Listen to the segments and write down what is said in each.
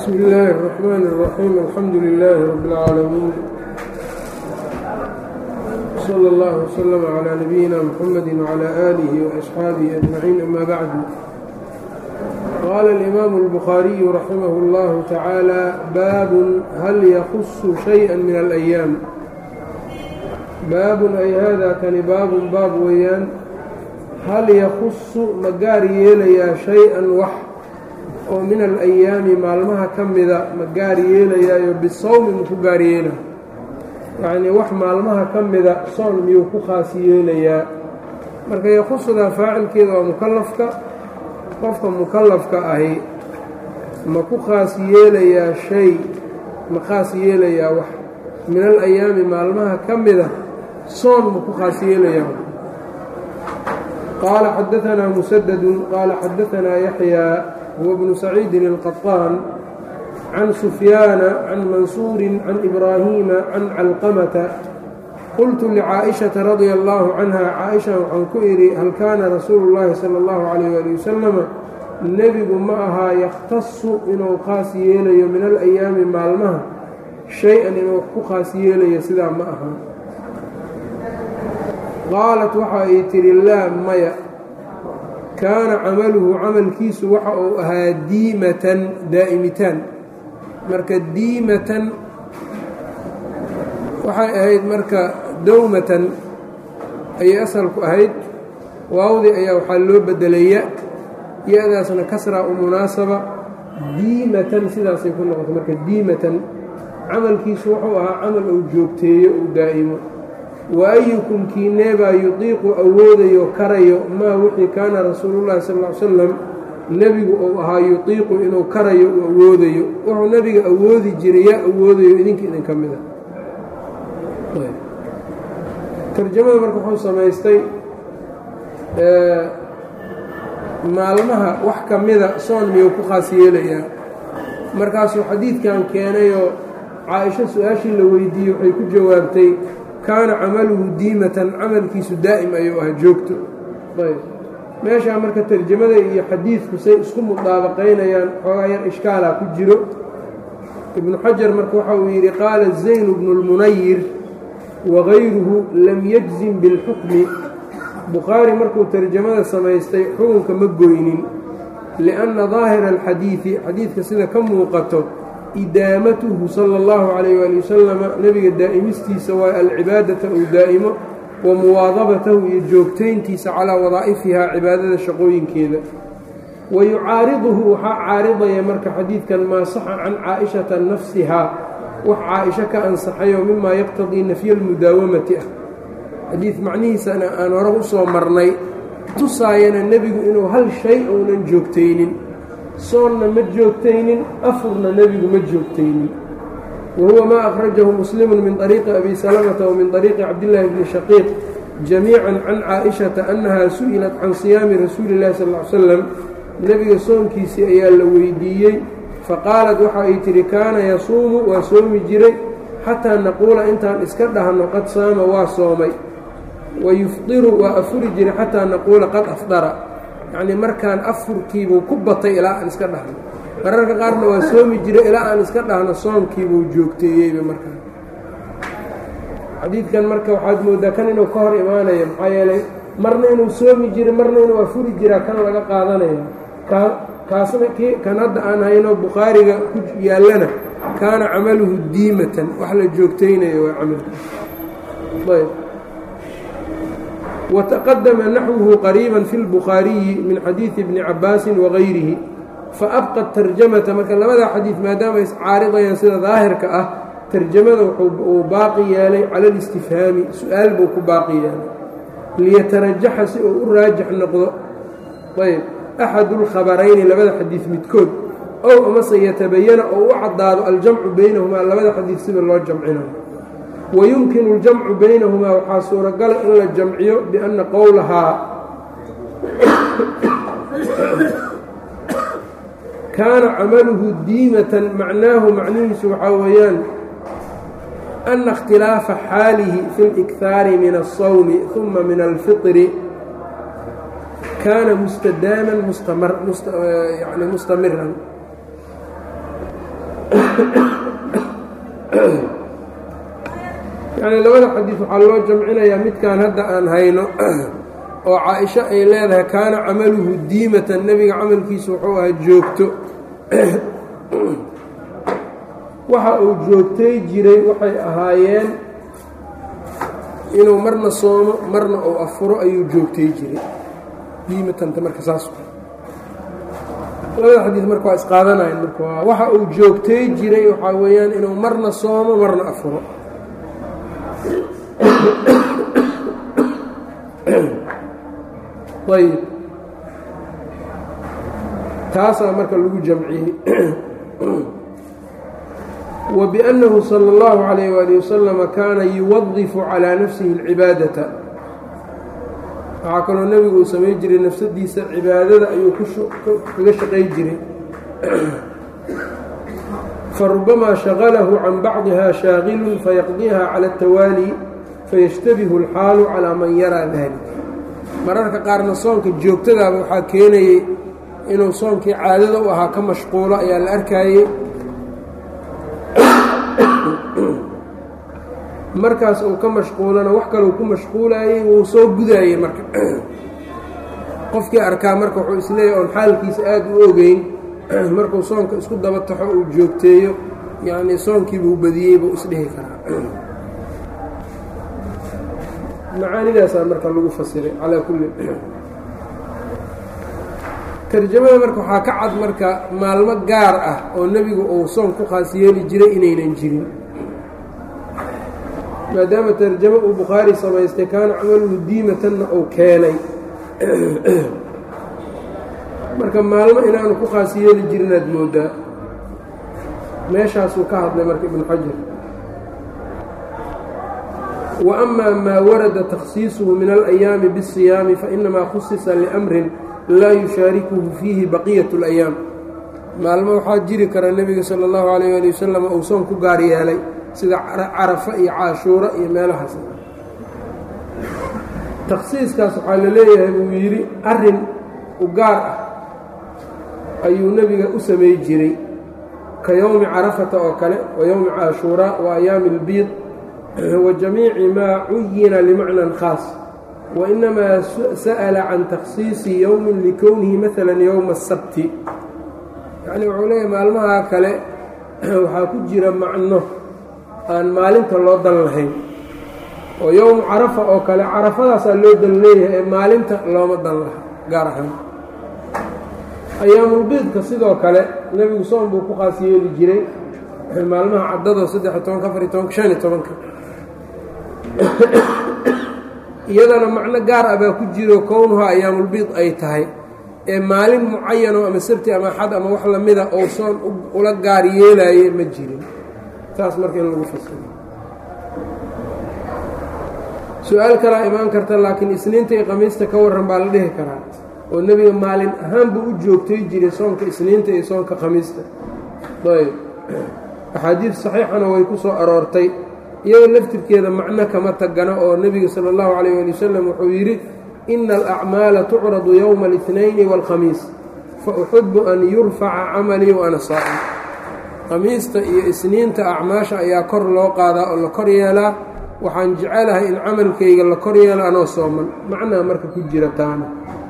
bsm illaahi الرحmn الرaxيim alxamdu lilaahi rab اlcaalamiin slى اllah wslm عlى nabiyina mxamadi wعlى آlih وأصxaabihi أجmaciin ama bacdu qaala اlimaamu الbukhaariyu raximah اllahu tacaala baabun hal yakusu shayئa min alأyaam baabun ay hada kani baabun baab weeyaan hal yakusu ma gaar yeelayaa shay-an wax oo min alayaami maalmaha ka mida ma gaar yeelayaayo bisawmi maku gaar yeela yacnii wax maalmaha ka mida soon miyuu ku khaas yeelayaa marka yakusudaa faacilkeeda waa mukalafka qofka mukalafka ahi ma ku khaas yeelayaa shay ma khaas yeelayaa wax min alayaami maalmaha ka mida soon ma ku khaas yeelayaa qaala xadaanaa musadadu qaala xadaanaa yaxyaa هو بن سعيid القطاn عن سفyاaن عن maنsوuر عن إبراهيم عن علقمة qلت لcاaئشhaةa رضي الله عنها cاaئشha waxaan ku idhi hal kaana rasuul الlahi slى الlaه عليه aلي وسلم nebigu ma ahaa yktaصu inuu khaas yeelayo min الأyaami maalmaha شhay-an inuu ku khaas yeelayo sidaa ma aha qaalat waxa ay tihi laa maya kaana camaluhu camalkiisu waxa uu ahaa diimatan daa'imitaan marka diimatan waxay ahayd marka dowmatan ayay asalku ahayd waawdi ayaa waxaa loo bedelaya ya-daasna kasraa u munaasaba diimatan sidaasay ku noqotay marka diimatan camalkiisu wuxuu ahaa camal uu joogteeyo uu daa'imo wa ayukum kiineebaa yudiiqu awoodayo karayo maa wixii kaana rasuulullahi sal ll ly slam nebigu uu ahaa yudiiqu inuu karayo uu awoodayo wuxuu nebiga awoodi jiray yaa awoodayo idinka idinka mida tarjamada marka wuxuu samaystay maalmaha wax ka mida soon miyuu ku khaas yeelayaa markaasuu xadiidkan keenayoo caa-isho su-aashii la weydiiyey waxay ku jawaabtay kaana camaluhu diimatan camalkiisu daa'im ayuu ahaa joogto ayb meeshaa marka tarjamada iyo xadiidku say isku mudaabaqaynayaan xoogaa yar ishkaalaa ku jiro ibnu xajar marka waxa uu yidhi qaala zaynu bnu lmunayir wagayruhu lam yajzim bilxukmi bukhaari markuu tarjamada samaystay xukunka ma goynin lianna daahira alxadiidi xadiidka sida ka muuqato idaamatuhu sala allahu calayh waali wasalama nebiga daa'imistiisa waa alcibaadata uu daa'imo wa muwaadabatahu iyo joogtayntiisa calaa wadaa'ifihaa cibaadada shaqooyinkeeda wa yucaariduhu waxaa caaridaya marka xadiidkan maa saxa can caa'ishata nafsihaa wax caa-isho ka ansaxayoo mimaa yaqtadii nafya almudaawamati ah xadiid macnihiisana aan hore u soo marnay tusaayana nebigu inuu hal shay uunan joogtaynin soonna ma joogtaynin afurna nebigu ma joogtaynin wa huwa maa akhrajahu muslimu min طariiqi abi salamata wa min طariiqi cabdillaahi bni shaqiiq jamiican can caaishata annahaa su'ilat can siyaami rasuuli اllahi sal ly slam nebiga soonkiisii ayaa la weydiiyey faqaalat waxa ay tidhi kaana yasuumu waa soomi jiray xataa naquula intaan iska dhahno qad saama waa soomay wa yufdiru waa afuri jiray xataa naquula qad afdara yacnii markaan afurkiibuu ku batay ilaa aan iska dhahno mararka qaarna waa soomi jiray ilaa aan iska dhahno soonkiibuu joogteeyeyba markaan xadiidkan marka waxaad mooddaa kan inuu ka hor imaanaya maxaa yeelay marna inuu soomi jiray marna inuu afuri jiraa kan laga qaadanaya kaa kaasna ki kan hadda aan hayno bukhaariga ku yaallana kaana camaluhu diimatan wax la joogtaynayo waa camalkiisa ayb وتqdma نaxوه qريibا في الbخاaرiيi min xadيiثi بن cabاasi وغayrihi faأbقى التarjamaةa marka labadaa xadiiث maadaama iscaaridayaan sida daahirka ah tarjamada uu baaqi yeelay calى الاstifhaami su-aal buu ku baaqi yeelay liyatarajaxa si uu u raajix noqdo ayb أxad الkhabarayni labada xadiiث midkood ow amase yatabayana oo u caddaado aljamcu baynahumaa labada xadiiث sida loo jamcinayo wayumkinu اljamcu baynahumaa waxaa suuragala in la jamciyo bianna qowlahaa kaana camaluhu diimatan macnaahu macnihiisu waxaa weeyaan ana اkhtilaafa xaalihi fi اlإkhaari min الصawmi ثuma min alfiطri kaana mustadaaman yani mustamiran yacnii labada xadiid waxaa loo jamcinayaa midkan hadda aan hayno oo caa-isho ay leedahay kaana camaluhu diimatan nebiga camalkiisu wuxuu ahaa joogto waxa uu joogtay jiray waxay ahaayeen inuu marna soomo marna uu afuro ayuu joogtay jiray diimatanta marka saas labada xadiid marka waa isqaadanayan marka waa waxa uu joogtay jiray waxaa weeyaan inuu marna soomo marna afuro ayb taasaa marka lagu jamciyey wa biأnnahu salى اllahu عalayh wali wasalama kaana yuwadifu calىa nafsihi اlcibaadata waxaa kaloo nebigu uu samay jiray nafsadiisa cibaadada ayuu kaga shaqay jiray farubamaa shagalahu can bacdiha shaagilun fayaqdiha cala اtawaali fayashtabihu اlxaalu calaa man yaraa dalik mararka qaarna soonka joogtadaaba waxaa keenayey inuu soonkii caadada u ahaa ka mashquulo ayaa la arkaayey markaas uu ka mashquulana wax kaleu ku mashquulayey wuu soo gudaayey marka qofkii arkaa marka wuxuu isleeyahy oon xaalkiisa aada u ogeyn markuu soonka isku daba taxo uu joogteeyo yacnii soonkiibuu badiyey buu isdhihi karaa macaanidaasaa marka lagu fasiray calaa kulli tarjamada marka waxaa ka cad marka maalmo gaar ah oo nebigu uu soon ku khaas yeeli jiray inaynan jirin maadaama tarjamo uu bukhaari samaystay kaana camaluhu diimatanna uu keenay marka maalmo inaanu ku khaas yeeli jirin aad moodaa meeshaasuu ka hadlay marka ibnu xajar wa amaa maa warada takhsiisuhu min alayaami biاsiyaami fainamaa khusisa liamrin laa yushaarikuhu fiihi baqiyat اlayaam maalmo waxaa jiri kara nebiga sala اllahu alayh ali wasalam uu soon ku gaar yeelay sida carafa iyo caashuuro iyo meelahaas takhsiiskaas waxaa la leeyahay buu yidhi arrin u gaar ah ayuu nebiga u samey jiray ka yowmi carafata oo kale wa yowmi caashuuraa wa ayaami اlbiid wa jamiici maa cuyina limacnan khaas wainamaa sa'ala can takhsiisi yowmin likownihi maala yowma asabti yacni wuxuu leeyahay maalmaha kale waxaa ku jira macno aan maalinta loo dan lahayn oo yowmu carafa oo kale carafadaasaa loo dan leeyahay ee maalinta looma dan laha gaar ahaan ayaamulbiidka sidoo kale nebigu soon buu ku khaas yeeli jiray maalmaha caddado saddex-iyo tobanka afar iyo tobanka shan iyo tobanka iyadana macno gaar ah baa ku jiro kownuha ayaamulbiid ay tahay ee maalin mucayano ama sabti ama axad ama wax lamida oo soon ula gaar yeelaaye ma jirin saas marka in lagu fasiro su-aal kalaa imaan karta laakiin isniinta iyo qamiista ka warran baa la dhihi karaa oo nebiga maalin ahaan buu u joogtay jiray soonka isniinta iyo soonka khamiista ayb axaadiid saxiixana way ku soo aroortay iyadoo laftirkeeda macno kama tagano oo nebiga sala allahu calayh ali wasalam wuxuu yidhi ina alacmaala tucradu yowma اlitnayni wاlkhamiis fa uxibu an yurfaca camalii wa ana saa'im khamiista iyo isniinta acmaasha ayaa kor loo qaadaa oo la kor yeelaa waxaan jecelahay in camalkayga la kor yeelo anoo sooman macnaa marka ku jira taana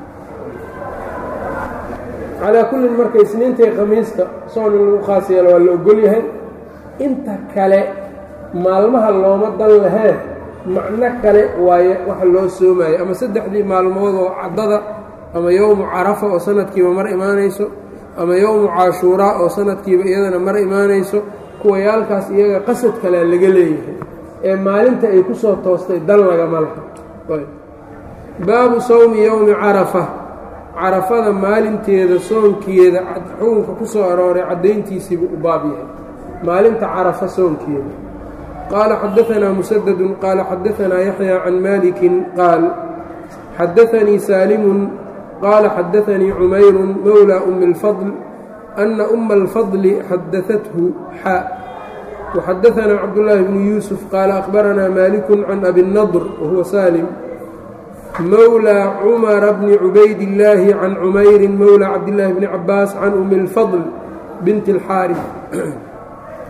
calaa kullin marka isniinta iyo khamiista soon in lagu khaas yeelo waa la ogol yahay inta kale maalmaha looma dan lahee macno kale waaye waxa loo soomayo ama saddexdii maalmood oo caddada ama yowmu carafa oo sanadkiiba mar imaanayso ama yowmu caashuuraa oo sanadkiiba iyadana mar imaanayso kuwayaalkaas iyaga qasad kalea laga leeyahay ee maalinta ay ku soo toostay dan lagama laha baabu sawmi yowmi carafa carafada maalinteeda soonkeeda xukunka ku soo arooray caddayntiisiibuu u baab yahay maalinta carafa soonkeeda qaala xadaanaa musadadun qaala xadaanaa yaxya can malikin qaal xadaanii saalimun qaala xadaanii cumayrun mowla umi اlfadl ana uma alfadli xadaathu xa waxadaanaa cabdullaahi bnu yuusuf qaala akhbaranaa maaliku can abi nadr wahuwa saalim mowlى cumara bni cubayd illaahi can cumayrin mowlى cabdillaahi bni cabaas can umi اlfadl binti اlxaarif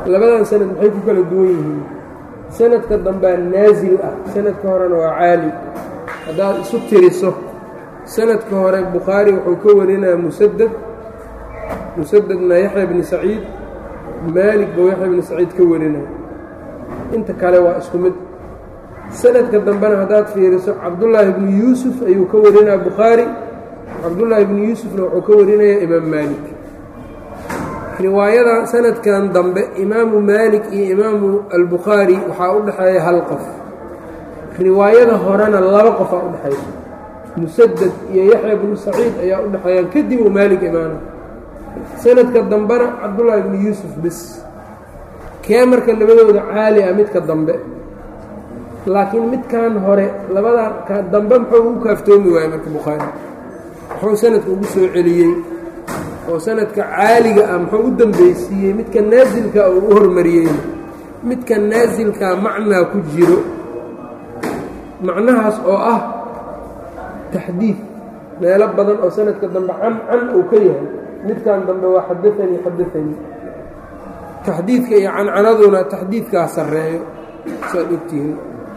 labadan sanad maxay ku kala duwan yihiin sanadka dambea naasil ah sanadka horena waa caali haddaad isu tiriso sanadka hore bukhaari wuxuu ka warinayaa musadad musadadna yaxya bni saciid maalik buu yaxya bni saciid ka warinaya inta kale waa isku mid sanadka dambena haddaad fiiriso cabdullaahi bnu yuusuf ayuu ka warinaya bukhaari cabdullaahi bnu yuusufna wuxuu ka warinaya imaam maalik riwaayada sanadkan dambe imaamu maalik iyo imaamu albukhaari waxaa u dhexeeya hal qof riwaayada horena laba qofaa u dhexaysa musadad iyo yaxya bnu saciid ayaa u dhexeeyaan kadib uu maalik imaana sanadka dambena cabdullaahi bnu yuusuf bis kee marka labadooda caali ah midka dambe laakiin midkan hore labadan ka dambe muxuu ugu kaaftoomi waayey marka bukhaari muxuu sanadka ugu soo celiyey oo sanadka caaliga ah muxuu u dambeysiiyey midka naasilka uu u hormariyey midka naasilkaa macnaa ku jiro macnahaas oo ah taxdiid meelo badan oo sanadka dambe can can uu ka yahay midkan dambe waa xadaanii xadaanii taxdiidka iyo cancanaduna taxdiidkaa sarreeyo saad ogtihiin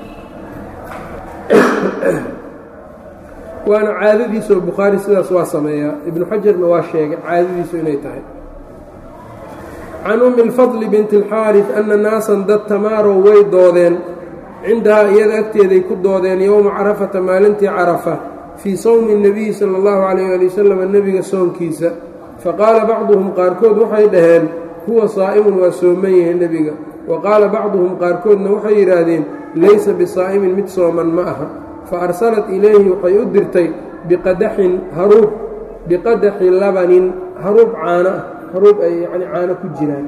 waana caadadiisoo bukhaari sidaas waa sameeyaa ibnu xajarna waa sheegay caadadiisu inay tahay can ummi اlfadli binti اlxaarif ana naasan dad tamaarow way doodeen cindahaa iyada agteeday ku doodeen yowma carafata maalintii carafa fii sowmi الnabiyi salى اllahu calayh ali wasalam nebiga soonkiisa faqaala bacduhum qaarkood waxay dhaheen huwa saa'imun waa sooman yahay nebiga wa qaala bacduhum qaarkoodna waxay yidhaahdeen laysa bisaa'imin mid sooman ma aha fa arsalat ilayhi waxay u dirtay biqadaxin haruub biqadaxi labanin haruub caano ah haruub ay yacni caano ku jiraan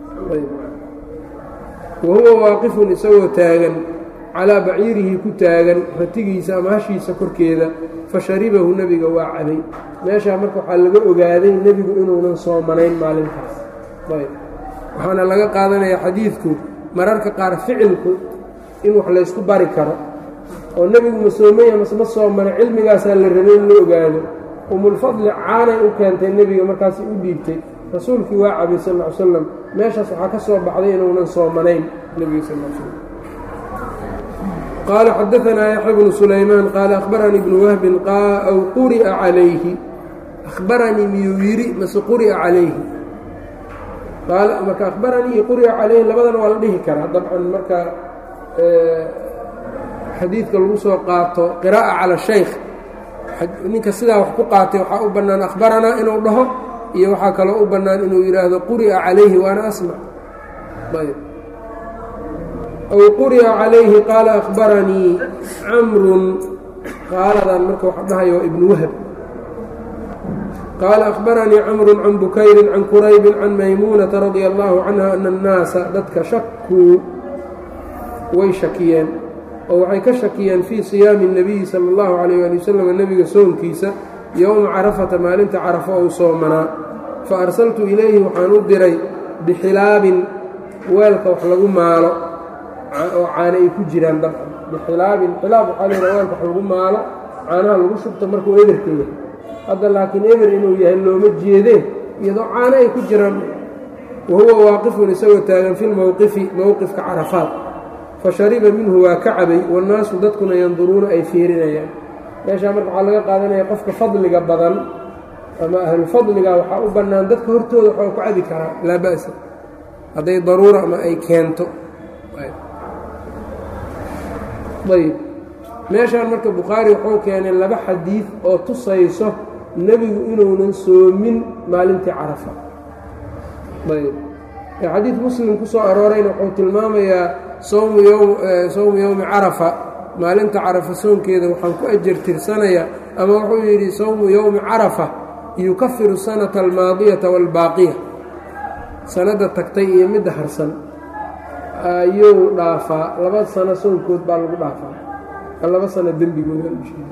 wa huwa waaqifun isagoo taagan calaa baciirihi ku taagan ratigiisa ama hashiisa korkeeda fa sharibahu nebiga waa cabay meeshaa marka waxaa laga ogaaday nebigu inuunan soomanayn maalintaas ayb waxaana laga qaadanayaa xadiidku mararka qaar ficilku in wax laysku bari karo oo nebigu ma soomaya mase ma soomana cilmigaasaa la rabay in la ogaado umulfadli caanay u keentay nebiga markaasay u dhiibtay rasuulkii waa cabay sal ll ly slam meeshaas waxaa ka soo baxday inuunan soomanayn nebiga sal l slam qaala xadaanaa yaxya bnu sulaymaan qaala akhbaranii ibnu wahbin aw quri'a calayhi ahbaranii miyuu yidhi mase quri'a calayhi qaala marka akhbaranii iyo quri'a calayhi labadana waa la dhihi karaa dabcan marka xadiidka lagu soo qaato qiraa'a cala shaykh ninka sidaa wax ku qaatay waxaa u bannaan akhbaranaa inuu dhaho iyo waxaa kaloo u bannaan inuu yidhaahdo quri'a calayhi waana asmac ayb aw quri'a calayhi qaala akhbaranii camrun qaaladan marka waxa dhahayo waa ibnu wahab qaala akhbaranii camrun can bukayrin can quraybin can maymuunata radia allahu canha ana annaasa dadka shakuu way shakiyeen oo waxay ka shakiyeen fii siyaami الnabiyi salى اllahu calayh ali wasalam nebiga soonkiisa yowma carafata maalinta carafo ou soomanaa fa arsaltu ilayhi waxaan u diray bixilaabin weelka wax lagu maalo oo caano ay ku jiraan dabcan bixilaabin xilaab waxaa la yidhaha weelka wax lagu maalo caanaha lagu shubto markuu eberka yahay hadda laakiin eber inuu yahay looma jeedee iyadoo caano ay ku jiraan wa huwa waaqifun isagoo taagan fi lmowqifi mowqifka carafaad fashariba minhu waa ka cabay wannaasu dadkuna yanduruuna ay fiirinayaan meeshaa marka waxaa laga qaadanaya qofka fadliga badan ama ahlulfadliga waxaa u bannaan dadka hortooda waxaa ku cabi karaa laa ba'sa hadday daruura ama ay keento ayb meeshaan marka bukhaari wuxuu keenay laba xadiid oo tusayso nebigu inuunan soomin maalintii carafa ayb xadiid muslim ku soo aroorayna wuxuu tilmaamayaa sowmu ym sowmu yowmi carafa maalinta carafa soonkeeda waxaan ku ajar tirsanayaa ama wuxuu yidhi sowmu yowmi carafa yukafiru sanata almaadiyata waalbaaqiya sanadda tagtay iyo midda harsan ayuu dhaafaa laba sano soonkood baa lagu dhaafaa laba sano dembigooda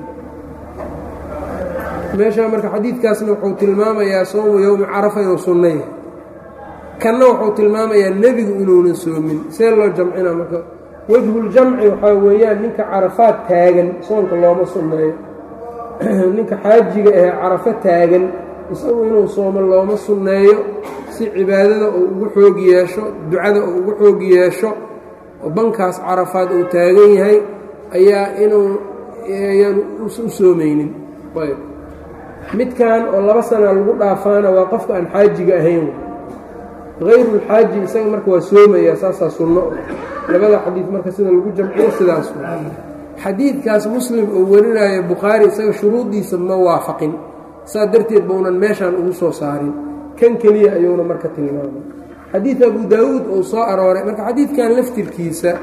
meeshaa marka xadiidkaasna wuxuu tilmaamayaa sowmu yowmi carafa inuu sunno yahay kanna wuxuu tilmaamayaa nebigu inuunan soomin see loo jamcina marka wejhuljamci waxaa weeyaan ninka carafaad taagan soonka looma sunneeyo ninka xaajiga ahee carafo taagan isagu inuu soomo looma sunneeyo si cibaadada uu ugu xoog yeesho ducada uu ugu xoog yeesho oo bankaas carafaad uu taagan yahay ayaa inuu ayaan u soomaynin ayb midkan oo laba sana lagu dhaafaana waa qofka aan xaajiga ahayn hayrulxaaji isaga marka waa soomaya saasaa sunno labada xadiid marka sida lagu jamciyo sidaas xadiidkaas muslim uu warinayo bukhaari isaga shuruuddiisa ma waafaqin saa darteed baunan meeshaan ugu soo saarin kan keliya ayuuna marka tilmaamay xadiid abu daawuud uu soo arooray marka xadiidkan laftirkiisa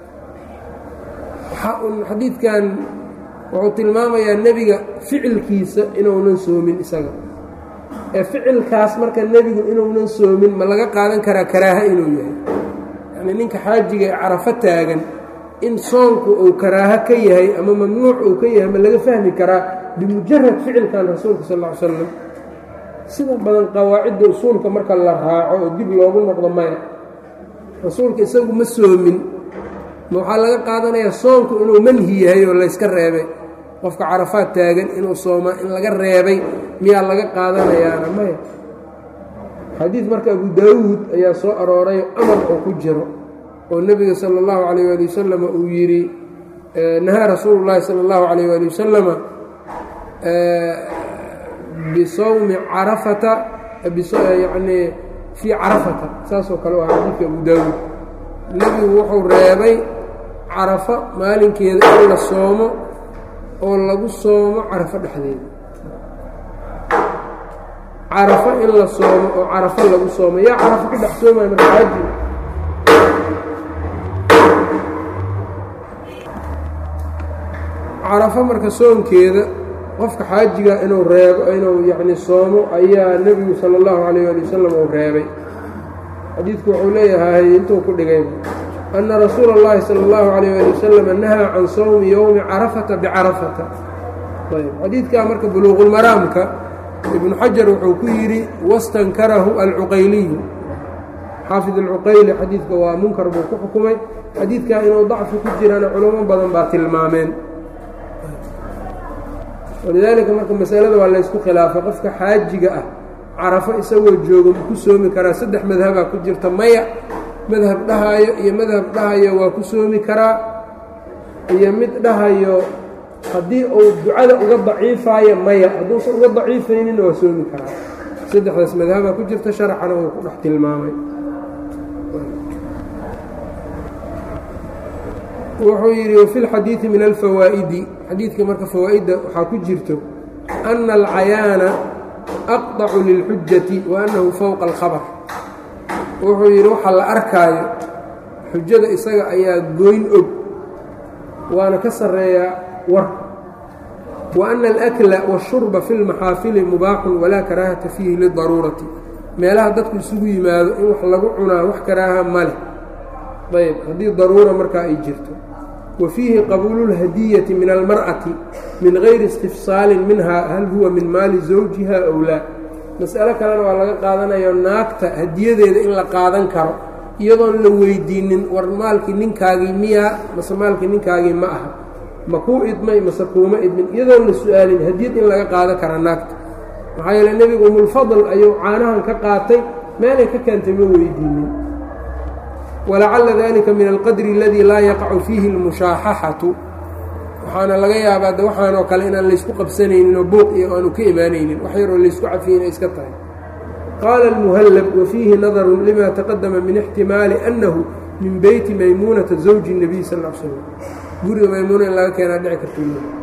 waxaa un xadiidkan wuxuu tilmaamayaa nebiga ficilkiisa inuunan soomin isaga ee ficilkaas marka nebigu inuunan soomin ma laga qaadan karaa karaaha inuu yahay yacnii ninka xaajiga ee carafo taagan in soonku uu karaaho ka yahay ama mamnuuc uu ka yahay ma laga fahmi karaa bimujarad ficilkan rasuulka sal ll ly slam sida badan qawaacidda usuulka marka la raaco oo dib loogu noqdo maya rasuulka isagu ma soomin ma waxaa laga qaadanayaa soonku inuu manhi yahay oo layska reebay qofka carafaad taagan inuu soomaa in laga reebay miyaa laga qaadanayaana maya xadiid marka abu daawuud ayaa soo arooray amar oo ku jiro oo nebiga sala allahu calayh waali wasalam uu yidhi nahaa rasuulu llaahi sala allahu calayh waali wasalama bisawmi carafata yacnii fii carafata saasoo kale u aha xadiidka abu daawuud nebigu wuxuu reebay carafa maalinkeeda in la soomo oo lagu soomo carafo dhexdeeda carafo in la soomo oo carafo lagu soomo yaa carafo ka dhex soomaya marka xaaji carafo marka soonkeeda qofka xaajiga inuu reebo inuu yacni soomo ayaa nebigu sala allahu calayh ali wasalam uu reebay xadiidku wuxuu leeyahay intuu ku dhigay ana rasuula اllahi salى اllahu عalayh ali wasalam nahaa can sawmi yowmi carafata bicarafata ayb xadiidkaa marka buluuqulmaraamka ibnu xajar wuxuu ku yidhi wastankarahu alcuqayliyu xaafid alcuqayli xadiidka waa munkar buu ku xukumay xadiidkaa inuu dacfi ku jirana culamo badan baa tilmaameen walidaalika marka masalada waa laysku khilaafay qofka xaajiga ah carafo isagoo joogo ma ku soomi karaa saddex madhabaa ku jirta maya madhab dhahayo iyo madhab dhahayo waa ku soomi karaa iyo mid dhahayo haddii uu ducada uga daciifaayo maya hadduusan uga daciifaynin waa soomi karaa saddexdaas madhabaa ku jirta sharaxana wuu ku dhex tilmaamay wuxuu yidhi wafi lxadiidi min alfawaa'idi xadiidka marka fawaa'idda waxaa ku jirto ana alcayaana aqطacu lilxujati wa annahu fowqa alkhabar wuxuu yidhi waxaa la arkaayo xujada isaga ayaa goyn og waana ka sarreeyaa warka wa ana alakla waashurba fi lmaxaafili mubaaxun walaa karaahata fiihi lidaruurati meelaha dadku isugu yimaado in wax lagu cunaa wax karaaha ma leh ayb haddii daruura markaa ay jirto wa fiihi qabuulu اlhadiyati min almar'ati min gayri istifsaalin minha hal huwa min maali zawjiha ow laa mas'alo kalena waa laga qaadanayo naagta hadiyadeeda in la qaadan karo iyadoon la weydiinin war maalkii ninkaagii miyaa mase maalkii ninkaagii ma aha ma kuu idmay mase kuuma idmin iyadoon la su-aalin hadiyad in laga qaadan kara naagta maxaa yeele nebigu umulfadl ayuu caanahan ka qaatay meelay ka keentay ma weydiinin walacalla dalika min alqadri aladii laa yaqacu fiihi اlmushaaxaxatu waxaana laga yaabaa de waxaanoo kale inaan laysku qabsanaynin oo buuq iyo aanu ka imaanaynin wax yaroo laysku cafiyin ay iska tahay qaala almuhallab wa fiihi nadarun lima taqadama min ixtimaali annahu min beyti maymuunata zawji الnabiy sal l slam guriga maymuuna in laga keenaa dhici karta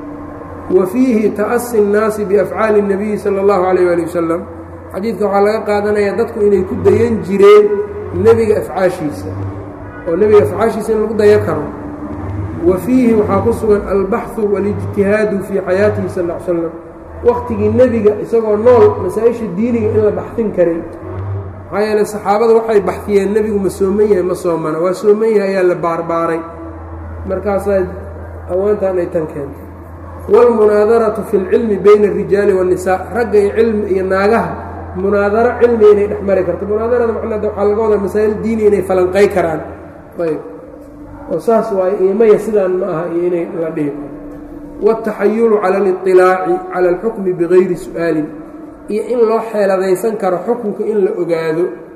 wa fiihi ta'asi الnaasi biafcaali الnabiyi salى اllahu alayh ali wasalam xadiidka waxaa laga qaadanayaa dadku inay ku dayan jireen nebiga afcaashiisa oo nebiga afcaashiisa in lagu dayan karo wa fiihi waxaa ku sugan albaxu waاlijtihaadu fii xayaatihi sal l slam wakhtigii nebiga isagoo nool masaa-isha diiniga in la baxfin karin maxaa yeele saxaabada waxay baxfiyeen nebigu ma sooman yahay ma soomana waa sooman yahay ayaa la baarbaaray markaasaa hawaantan ay tan keentay wاlmunaadaratu fi اlcilmi bayna الrijaali والnisaa ragga iyo cilmi iyo naagaha munaadaro cilmi inay dhex mari karto munaadarada macnada waxaa laga wadaa masaa'il diini inay falanqay karaan ayb oo saas waayo iyo maya sidaan ma aha iyo inay la dhihi karo wاtaxayulu cala اliطilaaci cala اlxukmi bigayri su'aalin iyo in loo xeeladaysan karo xukunka in la ogaado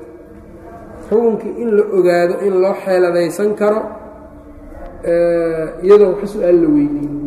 xukunkii in la ogaado in loo xeeladaysan karo iyadoo wax su-aal la weydiinin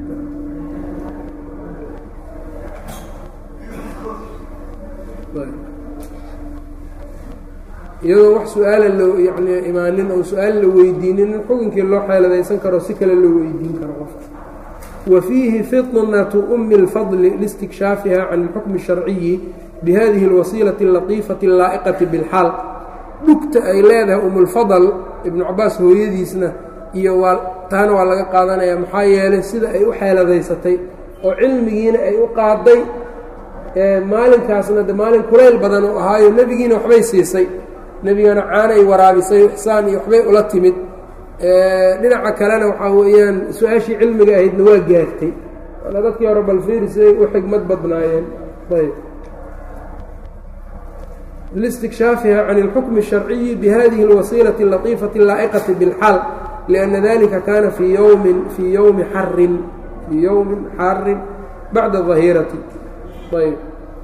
iyadoo wax su-aala loo yani imaanin oo su-aal la weydiinin in xukunkii loo xeeladaysan karo si kale loo weydiin karo qofka wa fiihi fitnatu umi اlfadli listiكshaafiha can اlxukmi الsharciyi bihadihi اlwasiilaةi اlatiifati اlaa'iqati biاlxaal dhugta ay leedahay umulfadl ibnu cabaas hooyadiisna iyo waa taana waa laga qaadanaya maxaa yeelay sida ay u xeeladaysatay oo cilmigiina ay u qaaday maalinkaasna de maalin kulayl badan uu ahaayo nebigiina waxbay siisay nebigana caanay waraabisay ixsaan iyo waxbay ula timid dhinaca kalena waxaa weeyaan su-aashii cilmiga ahaydna waa gaartay waana dadkii hore balfiirisay u xigmad badnaayeen ayb listiكshaafiha can اlxukmi الsharciyi bihadihi اlwasiilaةi اlatiifaةi اlaa'iqati biاlxaal liأnna dalika kaana fii yowmin fii yowmi xarin fii yowmin xarin bacda ظahiirati ayb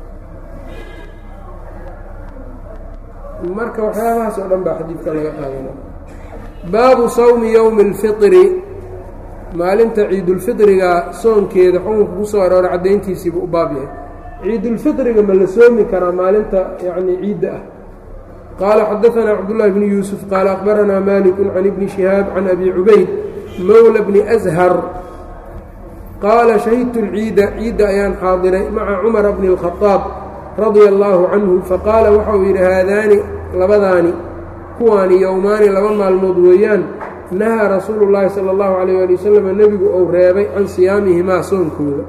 marka waxyaabahaas oo dhan baa xadiidka laga qaadana baabu sawmi yowmi اlfiطri maalinta ciidulfiطriga soonkeeda xukunka ku soo arooray caddayntiisiibu u baab yahay ciidulfiطriga ma la soomi karaa maalinta yani ciidda ah qaala xadaثanaa cabdullahi bni yuusuf qaala akhbaranaa maliku can ibni shihaab can abi cubayd mowla bni ashar qaala shahidtu اlciida ciidda ayaan xaadiray maca cumara bni اlkhadaab radia allaahu canhu faqaala waxa uu yidhi haadaani labadaani kuwaani yowmaani laba maalmood weeyaan nahaa rasuulu llaahi sala allahu calayh ali wasalam nebigu uu reebay can siyaamihimaa soonkooda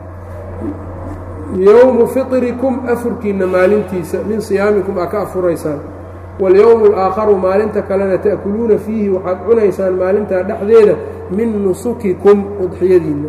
yowmu fitrikum afurkiinna maalintiisa min siyaamikum aa ka afuraysaan walyowmu alaakharu maalinta kalena ta'kuluuna fiihi waxaad cunaysaan maalintaa dhexdeeda min nusukikum udxiyadiinna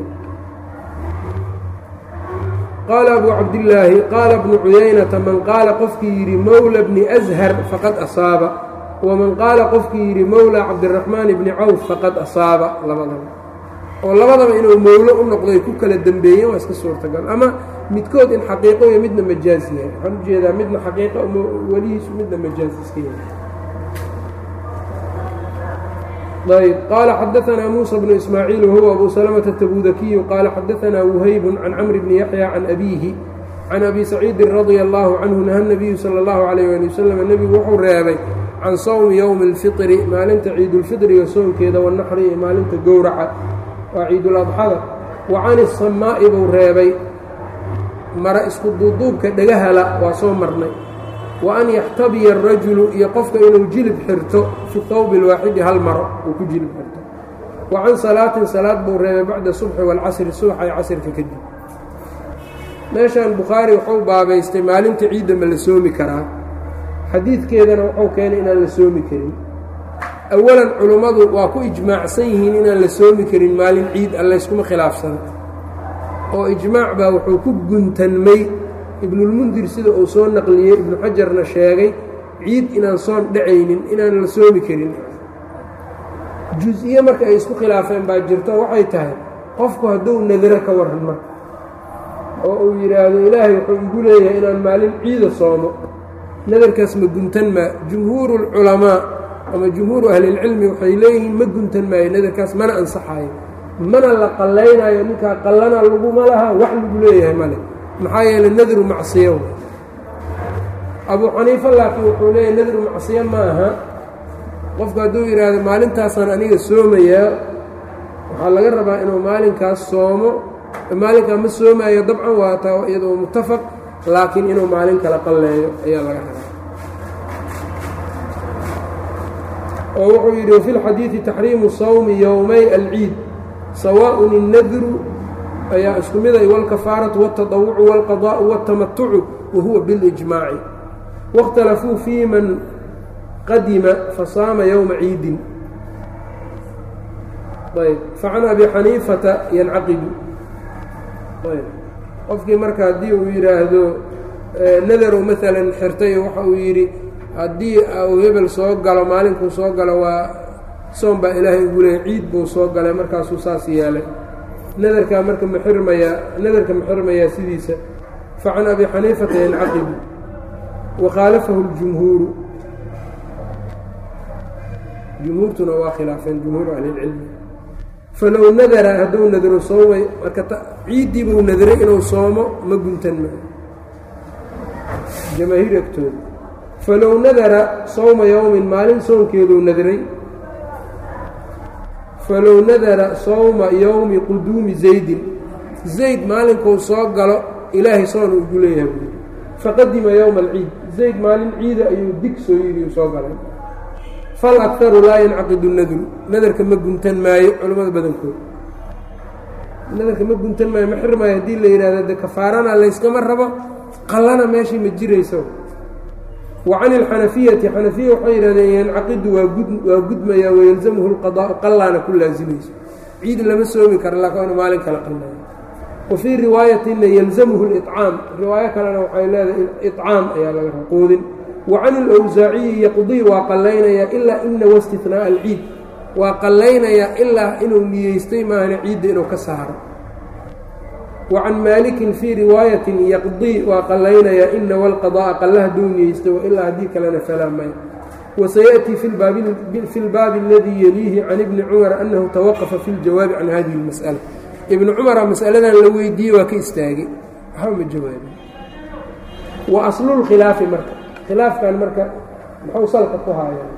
qaala abuu cabdillaahi qaala bnu cuyaynata man qaala qofkii yidhi mowla bni ashar faqad asaaba waman qaala qofkii yidhi mowla cabdiraxmaan bni cawf faqad asaaba labadaba oo labadaba inuu mowlo u noqday ku kala dembeeyeen waa iska suurtagal ama midkood in xaqiiqo iyo midna majaaz yahay waxaan ujeedaa midna xaqiiqa welihiisu midna majaaz iska yahay ayb qaala xadaanaa muusa bnu ismaaciil wahuwa abu salamata tabudakiyu qaala xadaanaa wuhaybun can camri bni yaxya can abiihi can abi saciidin radia allaahu canhu naha nabiyu sala allahu calayh ali wasalam nebigu wuxuu reebay can sawmi yowmi alfitri maalinta ciidulfitriga soonkeeda wanaxri iyo maalinta gowraca waa ciiduladxada wa can isamaa'i buu reebay mara isku duuduubka dhagahala waa soo marnay wa an yaxtabiya arajulu iyo qofka inuu jilib xirto fi thawbi alwaaxidi hal maro uu ku jilib xirto wa can salaatin salaad buu reebay bacda subxi waalcasri subaxa iyo casrka kadib meeshan bukhaari wuxuu baabaystay maalinta ciidda ma la soomi karaa xadiidkeedana wuxuu keenay inaan la soomi karin awalan culummadu waa ku ijmaacsan yihiin inaan la soomi karin maalin ciid a layskuma khilaafsana oo ijmaac baa wuxuu ku guntanmay ibnulmundir sida uu soo naqliyey ibnu xajarna sheegay ciid inaan soon dhacaynin inaan la soomi karin jus-iyo marka ay isku khilaafeen baa jirto waxay tahay qofku hadduu nadiro ka waran marka oo uu yidhaahdo ilaahay wuxuu igu leeyahay inaan maalin ciida soomo nadarkaas ma guntan maa jumhuurulculamaa ama jumhuuru ahlilcilmi waxay leeyihiin ma guntan maayo nadarkaas mana ansaxaayo mana la qallaynaayo ninkaa qallana laguma laha wax lagu leeyahay male maxaa yeeley nadru macsiyo abuu xaniifa laakiin wuxuu leeyahay nadru macsiyo ma aha qofku hadduu yidhaahdo maalintaasaan aniga soomayaa waxaa laga rabaa inuu maalinkaas soomo maalinkaa ma soomaayo dabcan waa taa iyadoo muttafaq laakiin inuu maalin kala qalleeyo ayaa laga rabaa oo wuxuu yidhi wafi lxadiidi taxriimu sawmi yowmay alciid sawaaءun الnadru ayaa isku miday wاlkafaaraةu wالtaطawucu wاlqaضاءu wالtamatucu wahuwa biاlijmaaci waاkhtalafuu fii man qadima fasaama yowma ciidin ayb facan abi xaniifata yancaqidu ayb qofkii marka haddii uu yidhaahdo nadarow maalan xirtay waxa uu yidhi haddii uu hebel soo galo maalinkuu soo galo waa soon baa ilaahay ugu leeyay ciid buu soo galay markaasuu saas yeelay nadarkaa marka ma xirmayaa nadarka ma xirmayaa sidiisa facan abi xaniifata yancaqidu wa khaalafahu اljumhuuru jumhuurtuna waa khilaafeen jumhuuru ahlilcilmi falow nadara hadduu nadro soomay marka ciiddii buu nadray inuu soomo ma guntan ma jamaahiir agtooda falow nadara sowma yowmin maalin soonkeeduu nadray falow nadara sowma yowmi quduumi zaydin zayd maalinkuu soo galo ilaahay soon uu igu leeyahay buui faqadima yowma alciid zayd maalin ciida ayuu dig soo yidhi uu soo galay fal akaru laa yancaqidu nadru nadarka ma guntan maayo culimmada badankooda nadarka ma guntan maayo ma xirmaayo haddii la yidhahdo de kafaarana layskama rabo qallana meeshii ma jirayso wa can ilxanafiyati xanafiya waxay yidhahdeen yancaqidu waa gud waa gudmayaa wayalzamuhu lqadaau qallaana ku laasimayso ciid lama soomi kara laakin inu maalin kala qalnayo wa fii riwaayatina yalzamuhu licaam riwaayo kalena waxay leedahay icaam ayaa laga ra quudin wa can ilawsaaciyi yaqdii waa qallaynayaa ilaa ina waistinaaa alciid waa qallaynayaa ilaa inuu niyeystay maahane ciidda inuu ka saaro wa can maalikin fii riwaayatin yaqdii waa qallaynayaa ina walqada'a qalla hadduu niyeystay wailaa haddii kalena falaa may wasayaأtii fi lbaabi aladii yeliihi can ibni cumar annahu tawaqafa fi ljawaabi can hadihi اlmas'ala ibni cumara mas'aladan la weydiiyey waa ka istaagay waxba ma jawaabin wa aslulkhilaafi marka khilaafkan marka muxuu salka ku haayaan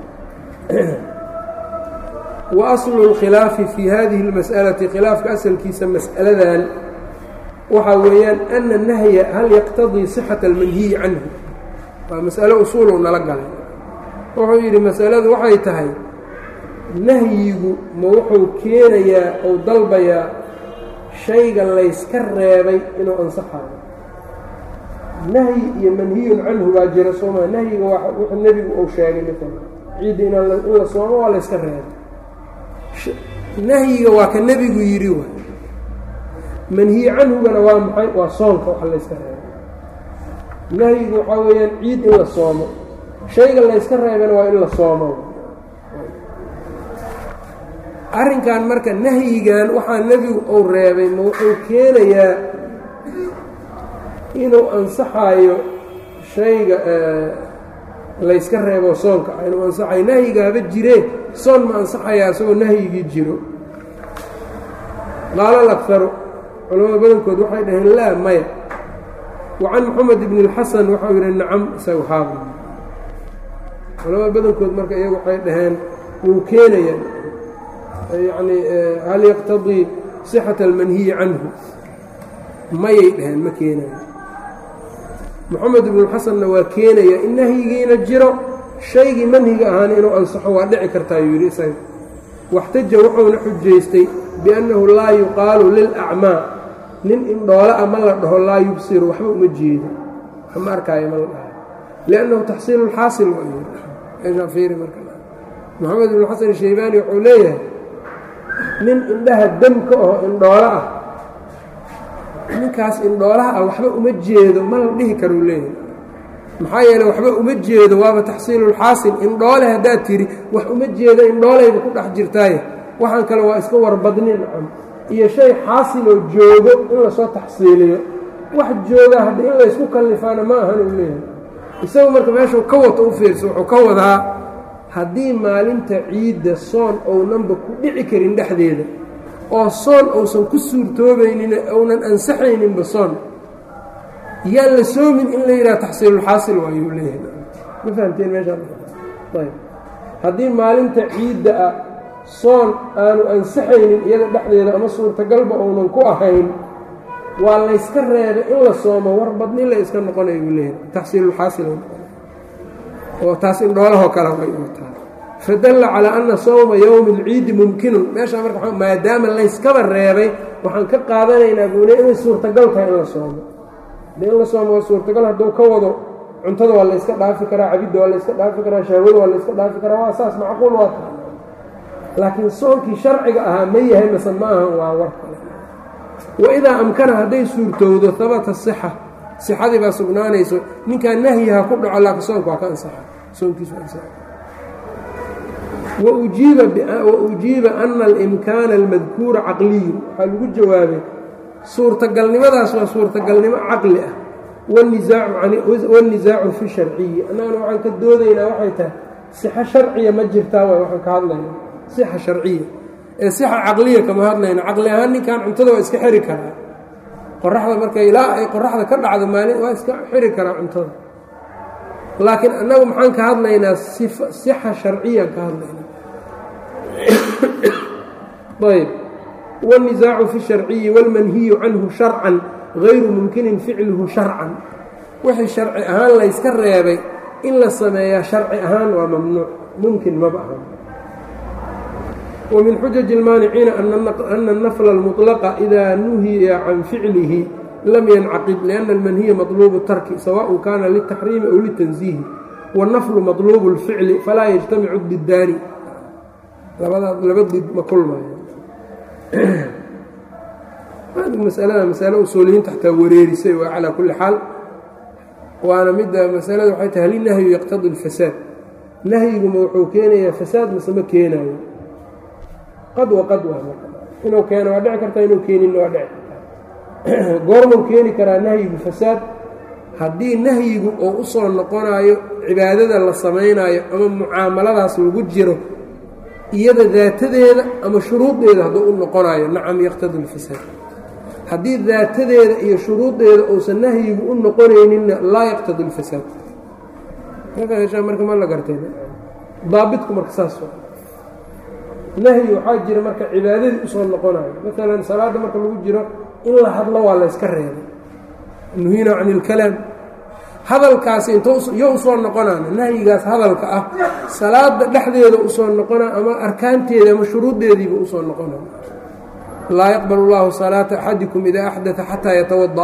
wa aslu اlkhilaafi fii hadihi اlmas'alati khilaafka asalkiisa mas'aladan waxaa weeyaan ana nahya hal yaqtadii sixata almanhiyi canhu waa mas'alo usuulu nala galay wuxuu yidhi masaladu waxay tahay nahyigu ma wuxuu keenayaa ou dalbayaa shayga layska reebay inuu ansaxayo nahyi iyo manhiyun canhu baa jira sooma nahyiga waa wuxuu nebigu uu sheegay maalan ciidda in in la soomo waa layska reebay nahyiga waa ka nebigu yidhi wa manhiyi canhugana waa maxay waa soonka waxa layska reebay nahyigu waxaa weeyaan ciid in la soomo shayga layska reebana waa in la soomo arrinkan marka nahyigan waxaa nebigu uu reebay ma wuxuu keenayaa inuu ansaxayo shayga layska reebo soonka ah inuu ansaxayo nahyiga haba jiree soon ma ansaxayaa isagoo nahyigii jiro qaala lakharu culamada badankood waxay dhaheen laa maya wa can moxamed ibni اlxasan waxau yidhi nacam isaga haaba culamada badankood marka iyagu waxay dhaheen wuu keenaya yacni hal yaqtadii sixata almanhiyi canhu mayay dhaheen ma keenayo moxamed ibnuxasanna waa keenaya in nahyigiina jiro shaygii manhiga ahaana inuu ansaxo waa dhici kartaayuu yidhi isaga waxtaja wuxuuna xujaystay biannahu laa yuqaalu lilacmaa nin indhoole a ma la dhaho laa yubsiru waxba uma jeedo waxma arkaayo ma la dhahayo liannahu taxsiilu lxaasil moxamed ibnu xasan shaybaani wuxuu leeyahay nin indhaha dam ka aho indhoolo ah ninkaas indhoolaha ah waxba uma jeedo ma la dhihi karuu leeyahay maxaa yeele waxba uma jeedo waaba taxsiilulxaasil indhoole haddaad tidhi wax uma jeedo indhoolayba ku dhex jirtaaye waxaan kale waa iska warbadni nacam iyo shay xaasiloo joogo in lasoo taxsiiliyo wax jooga hadda in laysku kallifaana ma ahan uu leeyahay isagu marka meeshuu ka wato u fiirso wuxuu ka wadaa haddii maalinta ciidda soon ownanba ku dhici karin dhexdeeda oo soon uusan ku suurtoobaynin ounan ansaxayninba soon yaan la soomin in la yidhaha taxsiilulxaasil waayuu leeyahay ma fahamteen meeshaayb haddii maalinta ciidda ah soon aanu ansaxaynin iyada dhexdeeda ama suurtagalba ounan ku ahayn waa layska reebay in la soomo war badni la iska noqonay buu leeyahay taxsiilulxaasil oo taas indhoolahoo kale way wataa fadalla calaa anna sawma yowmi اlciidi mumkinun meeshaa marka maadaama layskaba reebay waxaan ka qaadanaynaa buule inay suurtagal tahay in la soomo de in la soomo waa suurtagal hadduu ka wado cuntada waa layska dhaafi karaa cabidda waa layska dhaafi karaa shahwada waa layska dhaafi karaa waa saas macquul waa tahay laakiin soonkii sharciga ahaa ma yahay mase ma ahan waa war kale waidaa amkana hadday suurtowdo habata sixa sixadii baa sugnaanayso ninkaa nahyiha ku dhaco laakiin soonka waa ka ansaxa soonkiisu ansaxa waujiiba ana alimkaana almadkuura caqliyun waxaa lagu jawaabay suurtagalnimadaas waa suurtagalnimo caqli ah wanisaacu fi sharciyi annagana waxaan ka doodaynaa waxay tahay sixo sharciya ma jirtaa waay waxaan ka hadlayna sixa sharciya ee sixa caqliya kama hadlayna caqli ahaan ninkan cuntada waa iska xiri karaa qoraxda marka ilaa ay qoraxda ka dhacdo maalin waa iska xiri karaa cuntada laakiin annagu maxaan ka hadlaynaa sixa sharciyaan ka hadlaynaa ayb wاlnisaacu fi sharciyi wاlmanhiyu canhu sharcan gayru mumkinin ficluhu sharcan wixii sharci ahaan layska reebay in la sameeyaa sharci ahaan waa mamnuuc mumkin maba ahan وmin xujaج الmaaniciina أna الnfla الmuطلqa إida nuhiya can ficlihi lam yancaqib لأna اlmanhiya maطluب الtarki sawaء kana lلتaxriimi أw liلتنزihi wالnflu maطluب الficli falaa yجtamicu didaani laba did ma kulmayo masalada masale usuuliyiinta xataa wareerisay waa calى kuli xaal waana mida masalada waxay tahay hal nahyu yaqtadi اlfasaad nahyiguma wuxuu keenayaa fasaad mase ma keenayo qad wa qad waa inuu keeno waa dhici kartaa inuu keenin waa dhici kartaa goormuu keeni karaa nahyigu fasaad haddii nahyigu oo u soo noqonayo cibaadada la samaynaayo ama mucaamaladaas lagu jiro iyada daatadeeda ama shuruudeeda hadduu u noqonayo nacam yaqtadi lfasaad haddii daatadeeda iyo shuruudeeda uusan nahyigu u noqonayninna laa yaqtadi lfasaad marka ma la gartay daabitku marka saas nahyi waxaa jira marka cibaadadii usoo noqonayo maalan salaadda marka lagu jiro in la hadlo waa layska reebay nuhina can ilkalaam hadalkaasi intyo usoo noqonaan nahyigaas hadalka ah salaada dhexdeeda usoo noqona ama arkaanteeda ama shuruuddeediiba usoo noqona laa yaqbal اllahu salaata axadikum idaa axdaa xataa yatawada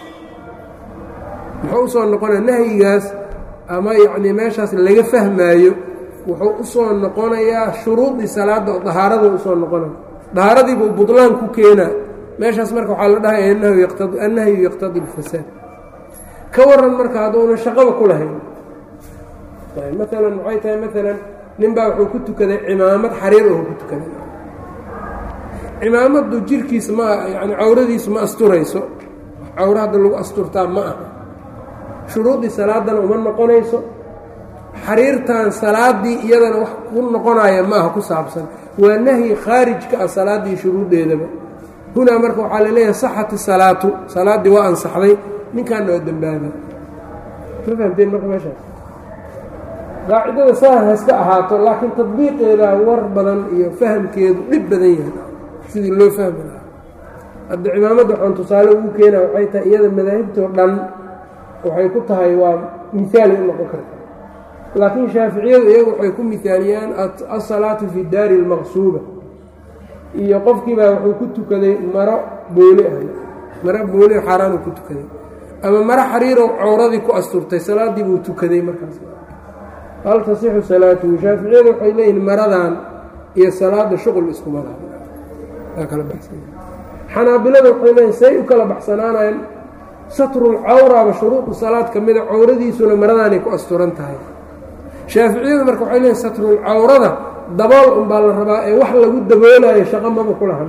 muxuu usoo noqonaya nahyigaas ama yacnii meeshaas laga fahmaayo wuxuu usoo noqonayaa shuruudii salaadda oo dahaarada usoo noqonaya dahaaradiibuu budlaan ku keenaa meeshaas marka waxaa la dhahaya annahyu yaqtadi اlfasaad ka waran marka hadduuna shaqaba ku lahayn maalan waxay tahay maalan ninbaa wuxuu ku tukaday cimaamad xariir oo ku tukaday cimaamaddu jirkiisa ma yani cawradiisu ma asturayso cawro hadda lagu asturtaa ma aha shuruudii salaadana uma noqonayso xariirtan salaaddii iyadana wax ku noqonaya ma aha ku saabsan waa nahyi khaarij ka ah salaaddii shuruuddeedaba hunaa marka waxaa la leeyahay saxati salaatu salaaddii waa ansaxday ninkaana waa dembaaba ma fahamteen marka meeshaas qaacidada saa hayska ahaato laakiin tadbiiqeeda war badan iyo fahamkeedu dhib badan yahay sidii loo fahmi lahaa hadda cimaamadda waxaan tusaale ugu keenaa waxay tahay iyada madaahibtoo dhan waxay ku tahay waa miaali u noqon karta laakiin shaaficiyadu iyagu waxay ku mihaaliyaan asalaatu fi daari اlmaqsuuba iyo qofkiibaa wuxuu ku tukaday maro booli ah maro booli xaaraanu ku tukaday ama maro xariirow cawradii ku asturtay salaaddii buu tukaday markaas hal tasixu salaatuhu shaaficiyadu waxay leeyihin maradan iyo salaada shuqul iskuma laha waa kala baxsan xanaabilada waxay leeyihin say u kala baxsanaanayaan satrulcawraaba shuruudu salaad ka mida cawradiisuna maradaanay ku asturan tahay shaaficiyadu marka waxay leeyihin satrulcawrada dabool unbaa la rabaa ee wax lagu daboolayo shaqo maba ku lahan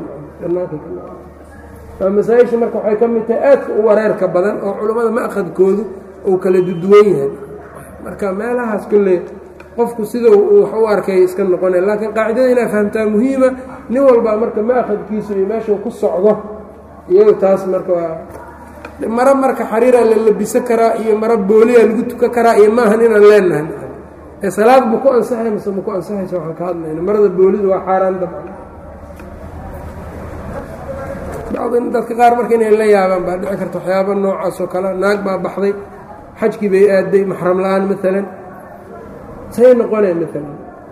waa masaa-isha marka waxay ka mid tahay aadka u wareerka badan oo culammada ma'khadkoodu uu kala duduwan yahay marka meelahaas kolley qofku sida uu wax u arkay iska noqonaya laakiin qaacidada inaa fahamtaa muhiima nin walbaa marka ma'khadkiisu iyo meeshuu ku socdo iyagu taas marka waa maro marka xariiraa la labisan karaa iyo maro booliyaa lagu tukan karaa iyo maahan inaan leenahay ee salaad ma ku ansaxay mise ma ku ansaxaysa waxaan ka hadlayna marada boolidu waa xaaraan dabcan bacdi dadka qaar marka inay la yaabaan baa dhici karta waxyaaba noocaas oo kale naag baa baxday xajkii bay aaday maxram la-aan maalan say noqonee maalan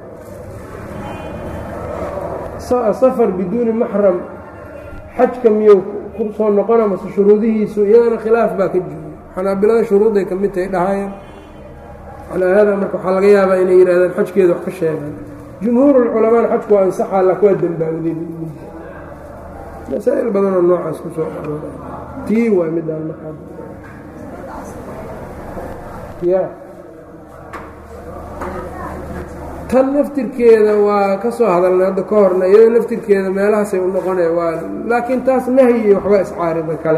safar biduuni maxram xajka miyuu ku soo noqona mase shuruudihiisu iyadana khilaaf baa ka jooga xanaabilada shuruudday ka mid tahay dhahayaan calaa haadaa marka waxaa laga yaabaa inay yidhahdaan xajkeeda wax ka sheegaan jumhuurulculamaana xajku waa ansaxaa lak waa dembaawday masaa'il badanoo noocaas ku soo arooray tii waa midaan markaa ya tan naftirkeeda waa ka soo hadalnay hadda ka horna iyada naftirkeeda meelahaasay u noqonaya waa laakiin taas nahyi iyo waxba iscaarida kale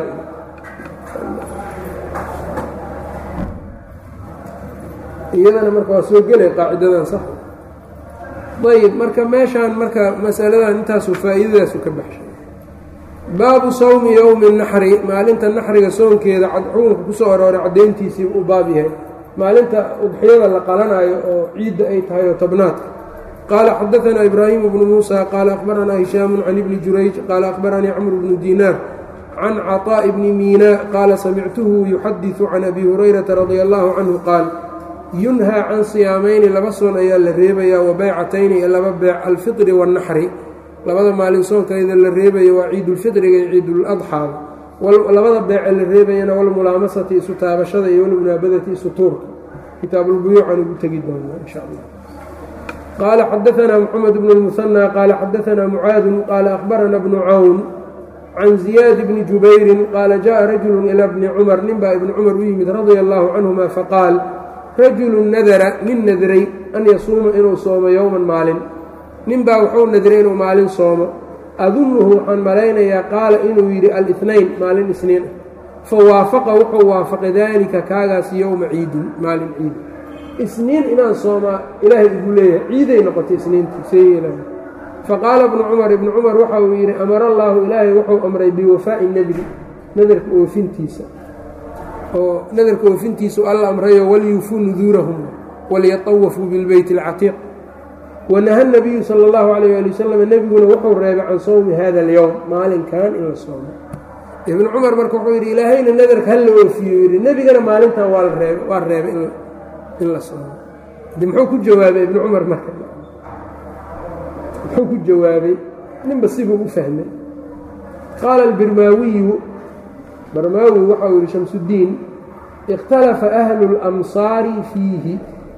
iyadana marka waa soo gelay qaacidadan sax ayb marka meeshaan marka masaladan intaasu faa'iidadaasu ka baxshay baabu sawmi yowmi naxri maalinta naxriga soonkeeda xukunka kusoo arooray caddayntiisii uu baab yahay maalinta udxiyada la qalanaayo oo ciidda ay tahay oo tobnaadka qaala xadaanaa ibraahimu bnu muusa qaala akhbaranaa hishaamu can ibni jurayj qaala akhbaranii camru bnu diinaar can caطaaءi bni miinaa qaala samictuhu yuxadiثu can abi hurayrata radia allahu canhu qaal yunhaa can siyaamayni laba soon ayaa la reebayaa wa baycatayni iyo laba beec alfitri waاnnaxri labada maalin soonkeeda la reebaya waa ciidulfitriga iyo ciiduladxaada labada beece la reebayana walmulaamasati isu taabashada iyo walmunaabadati isu tuurka kitaabulbuyuucan ugu tegi doonaa insha allah qaala xadaanaa moxamed bnu lmuhanaa qaala xadaanaa mucaadun qaala akhbarana bnu cawn can ziyaad bni jubayrin qaala jaءa rajulu ilaa bni cumar ninbaa ibni cumar u yimid radia allahu canhuma faqaal rajulu nadara nin nadray an yasuuma inuu soomo yowman maalin ninbaa wuxuu nadray inuu maalin soomo adunnuhu waxaan malaynayaa qaala inuu yidhi alinayn maalin isniin ah fa waafaqa wuxuu waafaqay daalika kaagaas yowma ciidin maalin ciid isniin inaan soomaa ilaahay igu leeyahay ciiday noqotay isniintii seeyela faqaala ibnu cumar ibnu cumar waxa uu yidhi amara allaahu ilaahay wuxuu amray biwafaa'i nadri nadarka oofintiisa oo nadarka oofintiisu alla amrayo walyuufuu nuduurahum walyatawafuu bilbeyti alcatiiq wanaha nabiyu sala allahu calayh ali wasalam nebiguna wuxuu reebay can sowmi hada alyowm maalinkan in la soomo ibnu cumar marka wuxuu yidhi ilaahayna nadarka ha la oofiyo yidhi nebigana maalintan waa reeb waa reebay in la soomo de muxuu ku jawaabay ibnu cumar marka muxuu ku jawaabay ninba sibuu u fahmay qaala albirmaawiyu barmaawi waxa uu yihi shamsuddiin ikhtalafa ahlu اlamsaari fiihi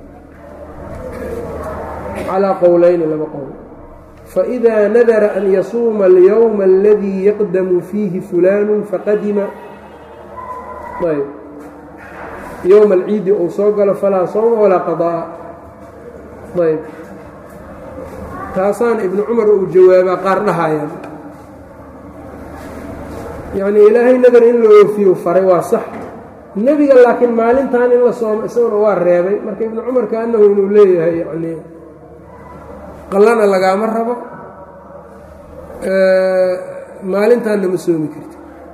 calىa qowlayni laba qowl faإida nadara an yasuuma اlyowma aladii yaqdamu fiihi fulaanu faqadima ayb yowma alciidi uu soo galo falaa sowma walaa qaضa'a ayb taasaan ibnu cumar uu jawaabaa qaar dhahayaan yacnii ilaahay nadar in la oofiyo faray waa sax nebiga laakiin maalintan in la soomo isaguna waa reebay marka ibnu cumar kaanahu inuu leeyahay yacnii qallana lagaama rabo maalintaanna ma soomi karti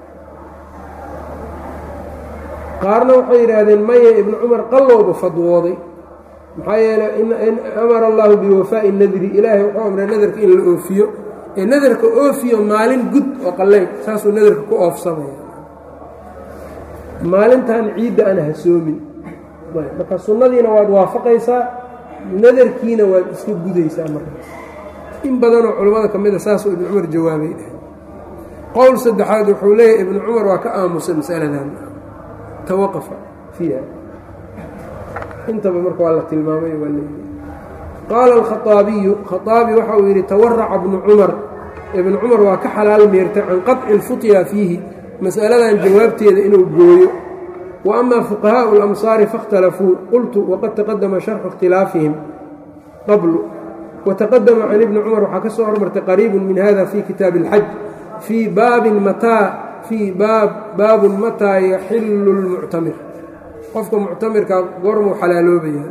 qaarna waxay yidhaahdeen maya ibnu cumar qallowba fadwooday maxaa yeeley amara allahu biwafaa'i nadri ilaahay wuxuu amray nadarka in la oofiyo ee nadarka oofiyo maalin gud oo qalleyn saasuu nadarka ku oofsamaya maalintan ciidda ana ha soomin marka sunnadiina waad waafaqaysaa nadarkiina waad iska gudaysaa markaas in badanoo culammada ka mida saasuu ibnu cumar jawaabay qowl saddexaad wuxuu leeyahay ibnu cumar waa ka aamusay masaladan tawaqafa fiiha intaba marka waa la tilmaamay waa leeyahay qaala alkhaaabiyu khaaabi waxa uu yidhi tawaraca bnu cumar ibnu cumar waa ka xalaal meertay can qaطci اlfutya fiihi mas'aladan jawaabteeda inuu gooyo wa ama fuqahaءu اlamsaari faاkhtalafuu qultu waqad taqadama sharxu اkhtilaafihim qablu wataqadama can ibni cumar waxaa ka soo hormartay qariibu min hada fi kitaabi اlxaj fii baabin mataa fii baab baabun mataa yaxilu اlmuctamir qofka muctamirka goormuu xalaaloobaya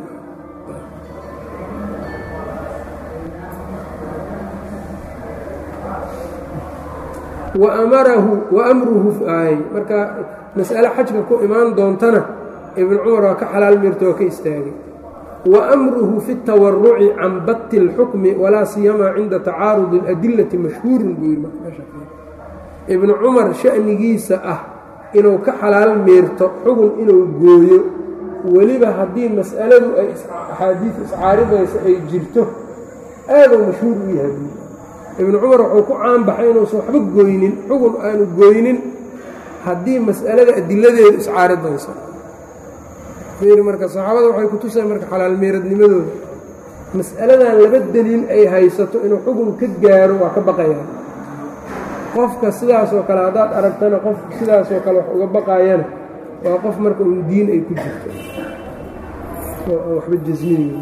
waamarahu wa amruhu ay marka mas'ale xajka ku imaan doontana ibnu cumar waa ka xalaal mirta oo ka istaagay wa amruhu fi اtawaruci can batti اlxukmi walaa siyamaa cinda tacaarudi اladilati mashhuurun buu yidhi ibnu cumar sha'nigiisa ah inuu ka xalaal meerto xugun inuu gooyo weliba haddii mas'aladu ay axaadiis iscaaridaysa ay jirto aaduu mashhuur u yahay ibnu cumar wuxuu ku caanbaxay inuusan waxba gooynin xugun aanu gooynin haddii mas'alada adiladeedu iscaaridayso marka saxaabada waxay ku tuseen marka xalaal meeradnimadooda mas'aladan laba deliil ay haysato inuu xugun ka gaaro waa ka baqayaan qofka sidaasoo kale haddaad aragtana qof sidaasoo kale wax uga baqaayana waa qof marka uun diin ay ku jirto oo aan waxba jasminayn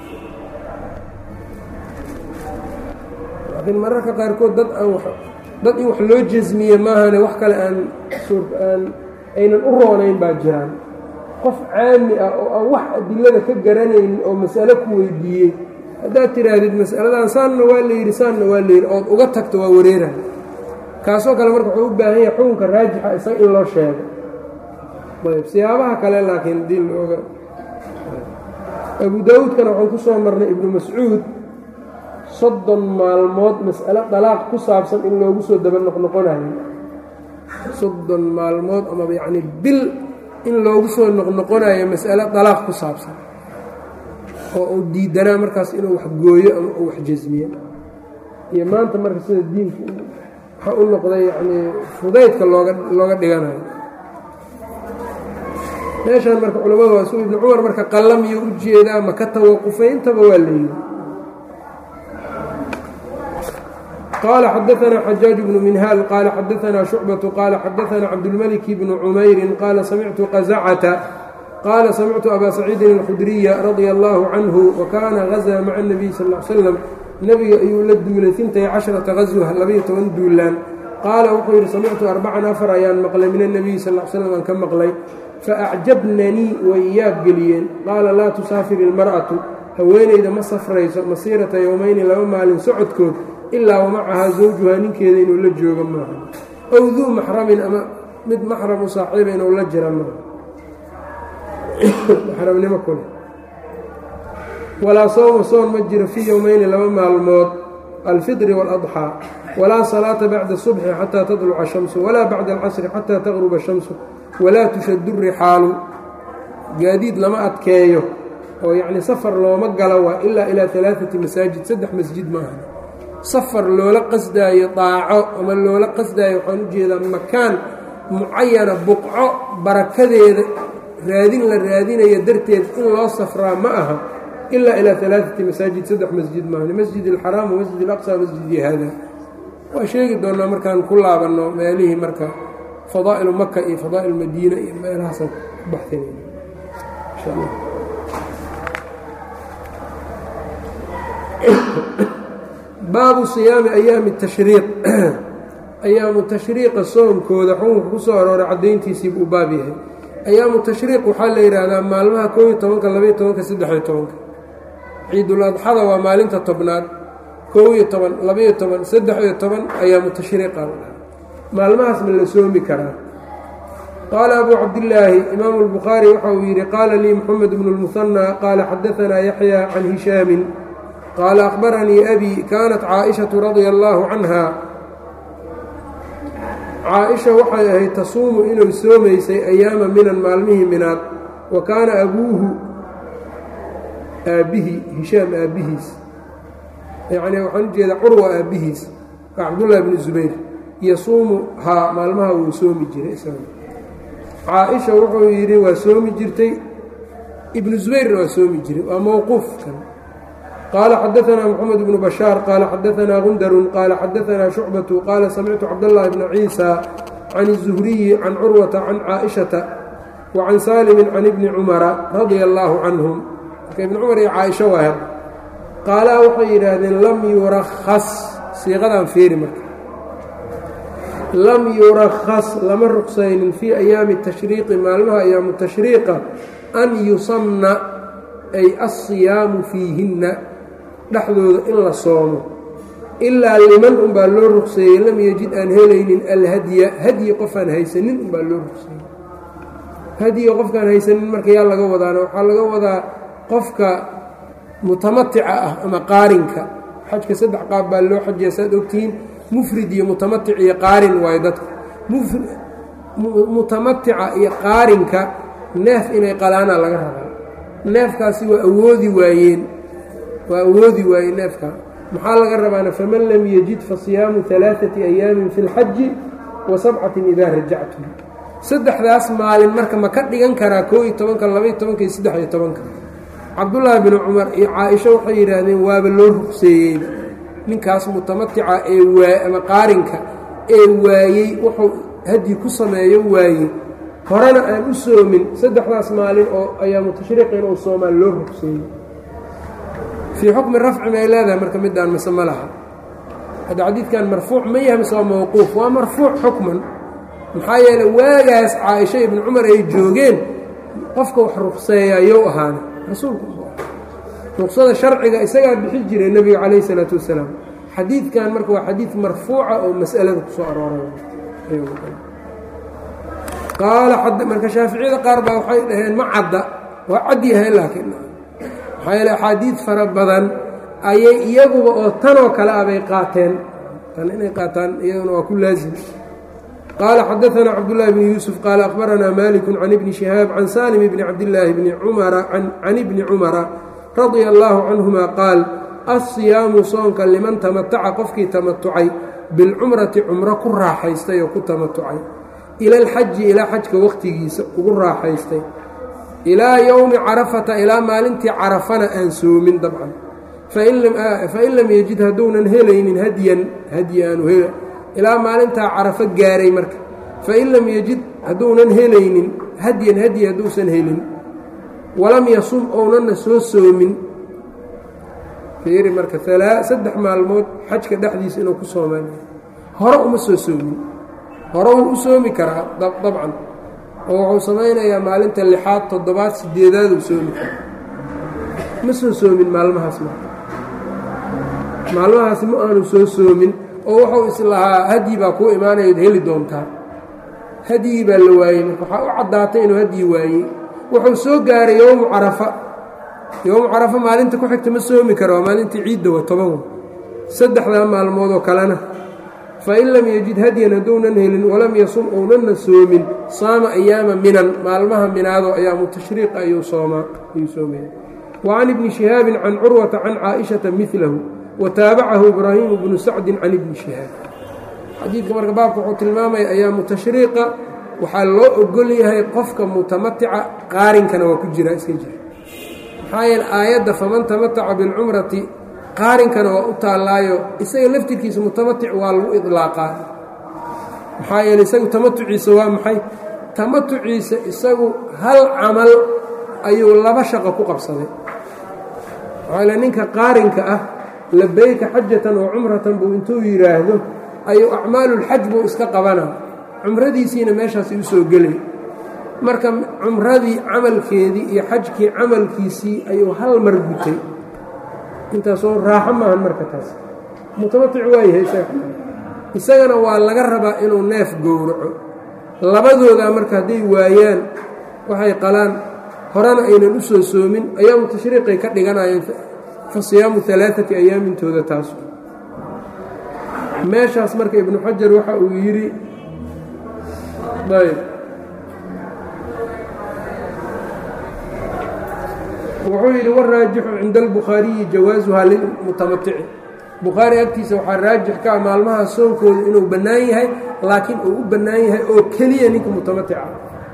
laakiin mararka qaarkood dad aan dad in wax loo jasmiye maahane wax kale aan aan aynan u roonayn baa jiraan qof caami ah oo aan wax adilada ka garanaynin oo mas'alo ku weydiiyey haddaad tidhaahdid mas'aladan saanna waa la yidhi saanna waa la yidhi ood uga tagto waa wareeraha kaasoo kale marka wuxuu u baahan yahay xukunka raajixa isaga in loo sheego ayb siyaabaha kale laakiin dii looga abu daawuudkana waxaan ku soo marnay ibnu mascuud soddon maalmood mas'alo dalaaq ku saabsan in loogu soo daba noqnoqonayo soddon maalmood amaba yacni bil in loogu soo noqnoqonayo mas'alo dalaaq ku saabsan oo uu diidanaa markaas inuu wax gooyo ama uu wax jasmiyo iyo maanta marka sida diinku waxaa u noqday yacnii fudaydka looga looga dhiganayo meeshaan marka culamadu waa su ibnu cumar marka qallamiyuu u jeedaa ma ka tawaqufay intaba waa la yidhi qال xdثna xجاaج بن منhاl qال xdثna شhuعبة qال xdثna cabdالملك بن cmayr qال samictu qزcة qال samictu أbا سacيidi الkhdري رضي الله عنه وkana غزى mعa النبي sl اه sلم nebiga ayuu la duulay ثintay caشhرaةa غزوة labayo toban duulaan qaala wuxuu yidhi samictu arbacan afar ayaan maqlay min النbiي sl اه sلم aan ka maqlay faأcjabnanii way yaab geliyeen qaala laa tusaafir الmarأaةu haweenayda ma safrayso masiirata yowmayni laba maalin socodkood ilaa wamacahaa zawjuhaa ninkeeda inuu la joogo maaha ow duu maxramin ama mid maxram u saaxiiba inuu la jira maaha maxramnimo kule walaa sowma soon ma jiro fii yowmayni laba maalmood alfidri waaladxaa walaa salaata bacda subxi xataa tadluca shamsu walaa bacda alcasri xataa taqruba shamsu walaa tushadu rixaalu gaadiid lama adkeeyo oo yacni safar looma gala waa ilaa ilaa alaaati masaajid saddex masjid maaha safar loola qasdaayo daaco ama loola qasdaayo waxaan u jeedaa makaan mucayana buqco barakadeeda raadin la raadinayo darteed in loo safraa ma aha ilaa ilaa alaaati masaajid saddex masjid maahan masjid alxaraam wamasjid alaqsa masjidi haada waa sheegi doonaa markaan ku laabanno meelihii marka fadaa'ilu maka iyo fadaa'il madiina iyo meelahaasaan ku baxsanayna insha allah baabu siyaami ayaami tashriiq ayaamu tashriiqa soonkooda xukunka ku soo arooray caddayntiisiibuu u baab yahay ayaamu tashriiq waxaa la yidhaahdaa maalmaha koob iyo tobanka labaiyo tobanka saddex-iyo tobanka ciidul adxada waa maalinta tobnaad koob iyo toban labaiyo toban saddex-iyo toban ayaamu tashriiqa maalmahaas ma la soomi karaa qaala abuu cabdillaahi imaamu albukhaari waxa uu yidhi qaala lii moxamed bnu lmuhanaa qaala xadaanaa yaxya can hishaamin qaala akhbaranii abi kaanat caaishatu radia allaahu canha caa-isha waxay ahayd tasuumu inuu soomaysay ayaama minan maalmihii minaad wa kaana abuuhu aabbihii hishaam aabbihiis yacni waxaan u jeedaa curwa aabbihiis waa cabdullaahi bni zubayr yasuumu haa maalmaha wuu soomi jiray isaga caa-isha wuxuu yidhi waa soomi jirtay ibnu zubayrna waa soomi jiray waa mowquufkan qaala xadaanaa moxamed bnu bashaar qaala xadaanaa gundarun qaala xadaanaa shucbatu qaala samictu cabdاllahi bna ciisa can الzuhriyi can curwata can caaishata wa can saalimin can ibni cumara radia allaahu canhum marka ibni cumar iyo caaisha waa qaalaa waxay yidhaahdeen lam yurakhas siiqadaan feeri marka lam yurakhas lama ruqsaynin fii ayaami tashriiqi maalmaha ayaamu tashriiqa an yusamna ay alsiyaamu fiihinna dhexdooda in la soomo ilaa liman unbaa loo ruqseeyey lam yajid aan helaynin alhadya hadyi qofaan haysanin unbaa loo ruqseeyey hadyiga qofkaan haysanin marka yaa laga wadaana waxaa laga wadaa qofka mutamatica ah ama qaarinka xajka saddex qaab baa loo xajiya saad ogtihiin mufrid iyo mutamatic iyo qaarin waayo dadka mutamatica iyo qaarinka neef inay qalaanaa laga rabaa neefkaasi waa awoodi waayeen waa awoodi waayeen neefka maxaa laga rabaana faman lam yajid fasiyaamu alaaثati ayaamin fi اlxaji wa sabcatin idaa rajactum saddexdaas maalin marka ma ka dhigan karaa koo iyo tobanka labaiyo tobanka iyo saddex iyo tobanka cabdullaahi binu cumar iyo caa-isho waxay yidhaahdeen waaba loo ruqseeyeyba ninkaas mutamatica ee waa ama qaarinka ee waayey wuxuu hadyi ku sameeyo waayey horena aan u soomin saddexdaas maalin oo ayaamu tashriiqi inuu soomaan loo ruqseeyey fii xukmi rafci may leedahay marka midaan mise ma laha hadda xadiidkan marfuuc ma yahay mise waa mawquuf waa marfuuc xukman maxaa yeeley waagaas caaisha ibnu cumar ay joogeen qofka wax ruqseeya yow ahaana rasuulku ruqsada sharciga isagaa bixi jiray nebiga calayh isalaatu wasalaam xadiidkan marka waa xadiid marfuuca oo mas'alada ku soo arooray qaala marka shaaficiyada qaar baa waxay dhaheen ma cadda waa cad yahay laakiin maxaa yeele axaadiid fara badan ayay iyaguba oo tanoo kale ah bay qaateen tan inay qaataan iyaduna waa ku laazim qaala xadaanaa cabdullaahi bni yuusuf qaala akhbaranaa maliku can ibni shihaab can salim bni cabdillaahi bni cumara can ibni cumara radia allaahu canhuma qaal assiyaamu soonka liman tamataca qofkii tamatucay bilcumrati cumro ku raaxaystay oo ku tamatucay ila alxaji ilaa xajka wakhtigiisa ugu raaxaystay ilaa yowmi carafata ilaa maalintii carafana aan soomin dabcan fain lam yejid hadduunan helaynin hadyan hadyi aanu hel ilaa maalintaa carafo gaaray marka fain lam yejid hadduunan helaynin hadyan hadyi hadduusan helin walam yasum ownanna soo soomin fiiri marka saddex maalmood xajka dhexdiisa inuu ku soomaan hore uma soo soomin hore wuu u soomi karaa dabcan oo wuxuu samaynayaa maalinta lixaad toddobaad sideedaad uu soomi karaa ma soo soomin maalmahaas ma maalmahaas ma aanu soo soomin oo wuxuu islahaa hadyi baa kuu imaanayood heli doontaa hadyigii baa la waayey marka waxaa u caddaatay inuu hadyi waayey wuxuu soo gaaray yowmu carafa yowmu carafa maalinta ku xigta ma soomi kara waa maalintii ciidda wa toban saddexdaa maalmood oo kalena fain lam yejid hadyan hadduunan helin walam yasum ownanna soomin saama ayaama minan maalmaha minaado ayaamu tashriiqa ayuu soomaa ayuu soomaya wa can ibni shihaabin can curwata can caaishata milahu wa taabacahu ibraahimu bnu sacdin can ibni shihaab xadiidka marka baabka wuxuu tilmaamaya ayaamu tashriiqa waxaa loo ogol yahay qofka mutamatica qaarinkana waa ku jira iska jira maxaa yeele aayadda faman tamataca bilcumrati qaarinkana waa u taallaayo isaga laftirkiisa mutamatic waa lagu idlaaqaa maxaa yeele isagu tamatuciisa waa maxay tamatuciisa isagu hal camal ayuu laba shaqo ku qabsaday maxaa yeele ninka qaarinka ah labeyka xajatan wa cumratan buu intuu yidhaahdo ayuu acmaalulxaj buu iska qabana cumradiisiina meeshaasi u soo gelay marka cumradii camalkeedii iyo xajkii camalkiisii ayuu hal mar gutay intaasoo raaxo maahan marka taas mutamatic waayahay isaga isagana waa laga rabaa inuu neef gowraco labadoodaa marka hadday waayaan waxay qalaan horena aynan u soo soomin ayaamu tashriiqay ka dhiganayeen fa siyaamu alaaati ayaamintooda taas meeshaas marka ibnu xajar waxa uu yidhi ayb wuxuu yidhi waraajixu cinda albukhaariyi jawaasuhaa lilmutamatici bukhaari agtiisa waxaa raajix ka ah maalmaha soonkooda inuu bannaan yahay laakiin uu u bannaan yahay oo keliya ninka mutamatica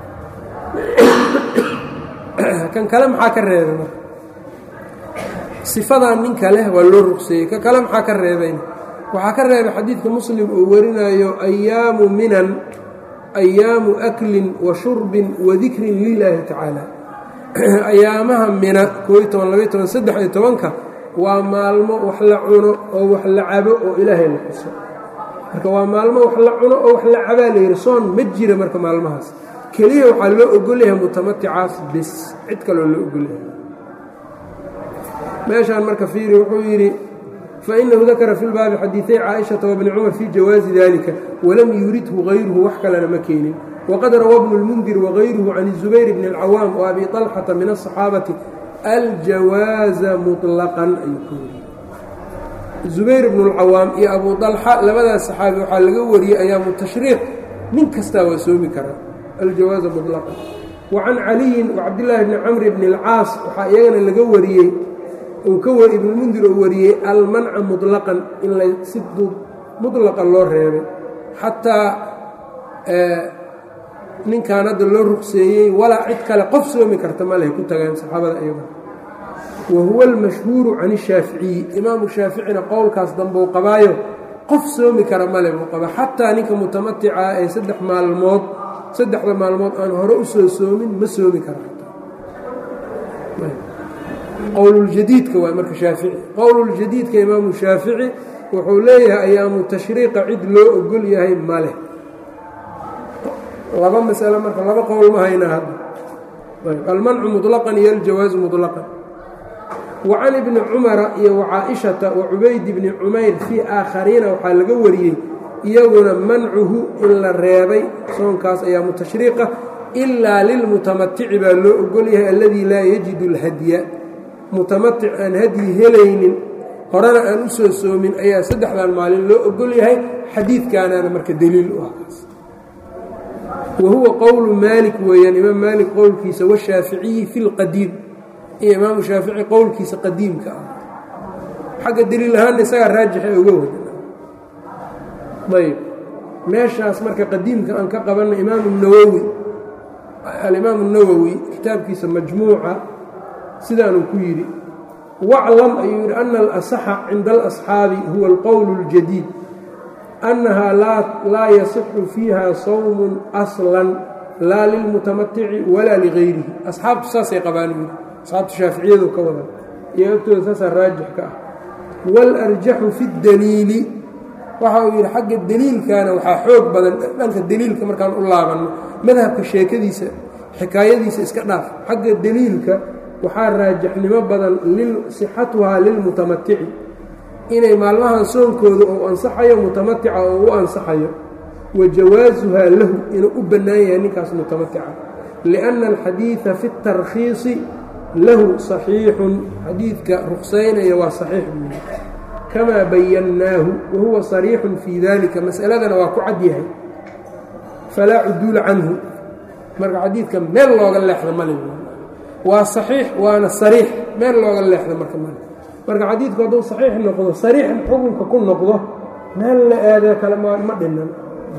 kan kale maxaa ka reebay marka sifadan ninka leh waa loo rugseeyey ka kale maxaa ka reebayna waxaa ka reebay xadiidka muslim uu warinayo ayaamu minan ayaamu aklin wa shurbin wa dikrin lilaahi tacaala ayaamaha mina kooiy toban labaiy toban saddex iyo tobanka waa maalmo wax la cuno oo wax la cabo oo ilaahay la xuso marka waa maalmo wax la cuno oo wax la cabaa la yidhi soon ma jira marka maalmahaas keliya waxaa loo ogolyahay mutamaticaas bis cid kaloo loo ogolyahay meeshaan marka fiiri wuxuu yidhi fainahu dakara fi lbaabi xadiiثay caaئiشhaةa wbni cumar fii jawaazi dalika walam yuridhu غayruhu wax kalena ma keenin wqad rawى bnu اlmundir wغayruhu can الزubayr bn اlcawaam وabi طalxata min الصaxaabati aljawaaza muطlaqan ayuu ka wariyey zubayr bnu اlcawaam iyo abu طalxa labadaas saxaabi waxaa laga wariyey ayaamu tashriiq nin kastaa waa soomi karaa aljawaaza muطlaqan wa can caliyin wacabdillaahi bni camr bni اlcaas waxaa iyagana laga wariyey uu ka wari ibnulmundir uu wariyey almanca muطlaqan in la si muطlaqa loo reebay xataa ninkan hadda loo rugseeyey walaa cid kale qof soomi karta ma leh ku tageen saxaabada iyaga wa huwa almashhuuru can ishaaficiyi imaamu shaaficina qowlkaas dambeu qabaayo qof soomi kara male buu qaba xataa ninka mutamatica ee saddex maalmood saddexda maalmood aan hore u soo soomin ma soomi kara qowluljadiidka waa marka shaafici qowluljadiidka imaamu shaafici wuxuu leeyahay ayaamu tashriiqa cid loo ogol yahay ma leh laba masalo marka laba qowl ma haynaa hadda almancu muطlaqan iyo aljawaazu muطlaqan wa can ibni cumara iyo wacaaishata wa cubayd bni cumayr fii aakhariina waxaa laga wariyey iyaguna mancuhu in la reebay soonkaas ayaa mutashriiqa ilaa lilmutamatici baa loo ogol yahay alladii laa yajidu اlhadya mutamatic aan hadyi helaynin horena aan u soo soomin ayaa saddexdan maalin loo ogol yahay xadiidkaanaana marka deliil u ah kaas wa huwa qowlu maalik weeyaan imaam maalik qowlkiisa washaaficiyi fi lqadiim iyo imaamu shaafici qowlkiisa qadiimka ah xagga deliil ahaanna isagaa raajixa uga wada ayb meeshaas marka qadiimka aan ka qabanna imaamu nawowi alimaamu nawowi kitaabkiisa majmuuca sidaanuu ku yidhi waclam ayuu yidhi ana alasaxa cinda alasxaabi huwa alqowl اljadiid annahaa laa yasixu fiiha sawmun aslan laa lilmutamatici walaa ligayrihi asxaabtu saasay qabaan yidhi asxaabtu shaaficiyadu ka wadan iyo agtooda saasaa raajix ka ah waalarjaxu fi اdaliili waxa uu yidhi xagga deliilkana waxaa xoog badan dhanka deliilka markaan u laabanno madhabka sheekadiisa xikaayadiisa iska dhaaf xagga deliilka waxaa raajixnimo badan sixatuhaa lilmutamatici inay maalmahan soonkooda ou ansaxayo mutamatica oo u ansaxayo wa jawaasuhaa lahu inuu u bannaan yahay ninkaas mutamatica lianna alxadiida fi اtarkhiisi lahu saxiixun xadiidka ruqsaynaya waa saxiix buuli kamaa bayannaahu wahuwa sariixun fii dalika masaladana waa ku cad yahay falaa cuduula canhu marka xadiidka meel looga leexda male waa saxiix waana sariix meel looga leexda marka male marka xadiidku hadduu saxiix noqdo sariix xukunka ku noqdo meel la aadee kale ma dhinan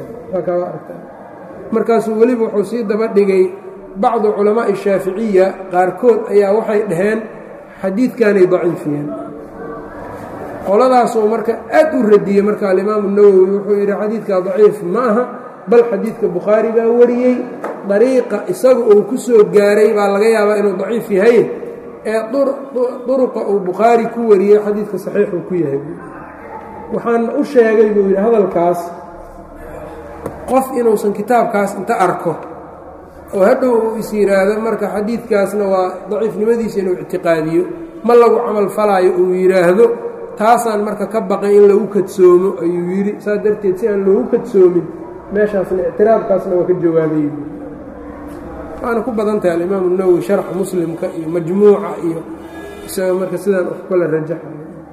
markaasuu weliba wuxuu sii daba dhigay bacdu culamaa'i shaaficiya qaarkood ayaa waxay dhaheen xadiidkanay daciifiyeen qoladaasuu marka aad u radiyey marka alimaamu nawowi wuxuu yidhi xadiidkaa daciif ma aha bal xadiidka bukhaari baa wariyey dariiqa isaga uu ku soo gaaray baa laga yaabaa inuu daciif yahay ee duruqa uu bukhaari ku wariyey xadiidka saxiixuu ku yahay waxaan u sheegay buu yidhi hadalkaas qof inuusan kitaabkaas inta arko oo hadhow uu is yidhaahdo marka xadiidkaasna waa daciifnimadiisa inuu ictiqaadiyo ma lagu camal falaayo uu yidhaahdo taasaan marka ka baqay in lagu kadsoomo ayuu yidhi saas darteed si aan loogu kadsoomin meeshaasna ictiraafkaasna waa ka jawaabay waana ku badan tahay alimaamu nawowi sharxa muslimka iyo majmuuca iyo isaga marka sidaan wax kala rajaxay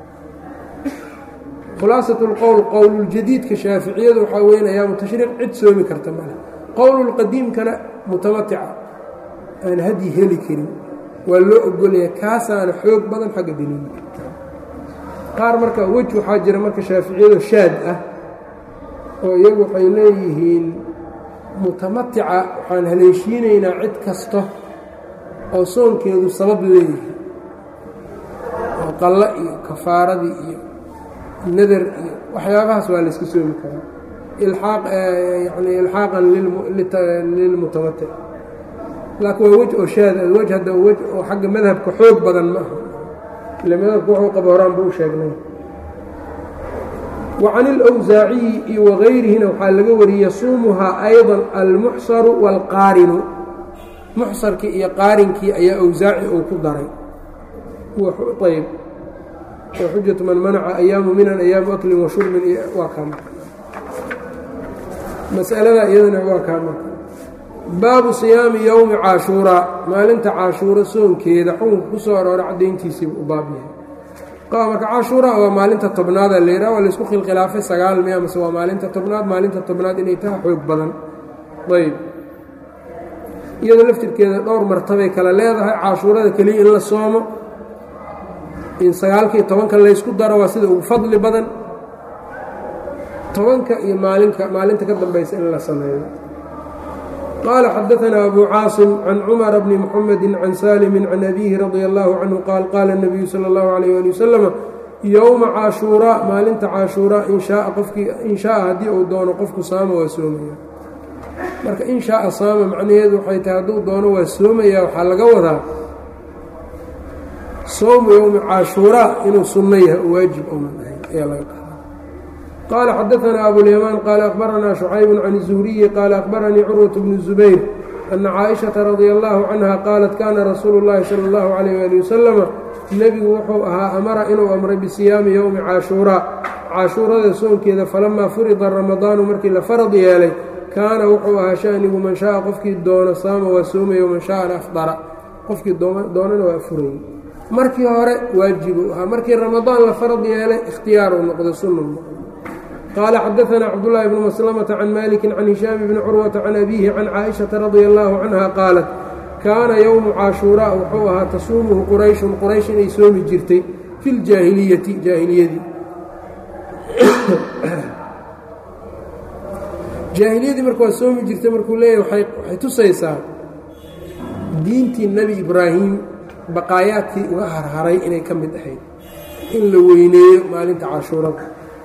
khulaasat اlqowl qowluljadiidka shaaficiyadu waxaa weyn ayaamu tashriiq cid soomi karta male qowlulqadiimkana mutamatica aan hadyi heli karin waa loo ogolaya kaasaana xoog badan xagga daliilka qaar marka wej waxaa jira marka shaaficiyado shaad ah oo iyagu waxay leeyihiin mutamatica waxaan haleeshiinaynaa cid kasta oo soonkeedu sabab leeyahay oo qallo iyo kafaaradii iyo nadar iyo waxyaabahaas waa layska soomi karaa ilaaq yani ilxaaqan lilmutamatic laakiin waa wej oo shaad ah wej hadda wej oo xagga madhabka xoog badan ma aha ile madhabka wuxuu qaba horaanba u sheegnay وcan اlأwsaaciyi iyo wagayrihina waxaa laga wariyey yasuumuhaa ayضا almuxsaru wاlqaarinu muxsarkii iyo qaarinkii ayaa awsaaci uu ku daray ayb xujatu man manaca ayaamu minan ayaamu aklin washurbin waa kaa marka masalada iyadana waa kaa marka baabu siyaami yowmi caashuuraa maalinta caashuuro soonkeeda xukunka ku soo aroora caddayntiisiiba u baab yahay marka cashuura waa maalinta tobnaada la yidhaha waa laysku khilkhilaafay sagaal miya mase waa maalinta tobnaad maalinta tobnaad inay tahay xoog badan ayb iyadoo laftirkeeda dhowr martabay kale leedahay cashuurada keliya in la soomo in sagaalka iyo tobanka laysku daro waa sida ugu fadli badan tobanka iyo maalinka maalinta ka dambaysa in la sameeyo qaala xadaanaa abu caasim can cumara bni muxamedi can saalimi can abiihi radia allahu canhu qaal qaala اnabiyu sala اllahu alayh ali wasalam yowma caashuuraa maalinta caashuuraa in shaaa qofkii in shaaa haddii uu doono qofku saama waa soomaya marka in shaaa saama macnaheedu waxay tahay hadduu doono waa soomaya waxaa laga wadaa sowmu yowmi caashuuraa inuu sunno yahay oo waajib ounan ahayn ayaa laga qaada qaala xadaanaa abulyamaan qaala akhbaranaa shucaybu can الzuhriyi qaala akhbaranii curwaة bnu zubayr ana caaئiشhaةa radي الlahu canha qaalat kana rasuulu الlahi salى الlahu عalيyه ali waslama nebigu wuxuu ahaa amara inuu amray bisiyaami yowmi caashuuraa caashuurada soonkeeda falamaa furida ramadaanu markii la farad yeelay kaana wuxuu ahaa shanigu man shaaa qofkii doono saama waa soomaya man shaaa afdara qofkii doonana waa furayey markii hore waajibuu ahaa markii ramadaan la farad yeelay ikhtiyaaruu noqday sunnu qaala xadaanaa cabdulaahi bnu maslamata can maliki can hishaam bni curwata can abiihi can caaishaةa radia allahu canha qaalat kaana yowmu caashuuraa wuxuu ahaa tasuumuhu qurayshun quraysh inay soomi jirtay fi ljaahiliyati jaahiliyadii jaahiliyadii marka waa soomi jirtay markuu leeyahy waxay tusaysaa diintii nebi ibraahim baqaayaadkii uga harharay inay ka mid ahayd in la weyneeyo maalinta cashuurada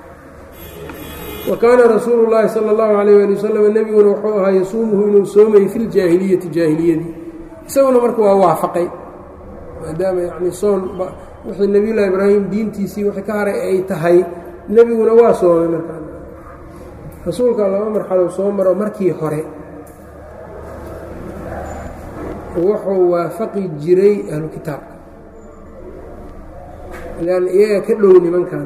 wa kaana rasuulu llaahi sala allahu calayh ali wasalam nebiguna wuxuu ahaa yasuumuhu inuu soomayay fi ljaahiliyati jaahiliyadii isaguna marka waa waafaqay maadaama yacni soon wixii nebiyullahi ibraahim diintiisii wixii ka haray ay tahay nebiguna waa soomay markaa rasuulka laba marxalo soo maro markii hore wuxuu waafaqi jiray ahlu kitaabka lan iyaga ka dhow nimankan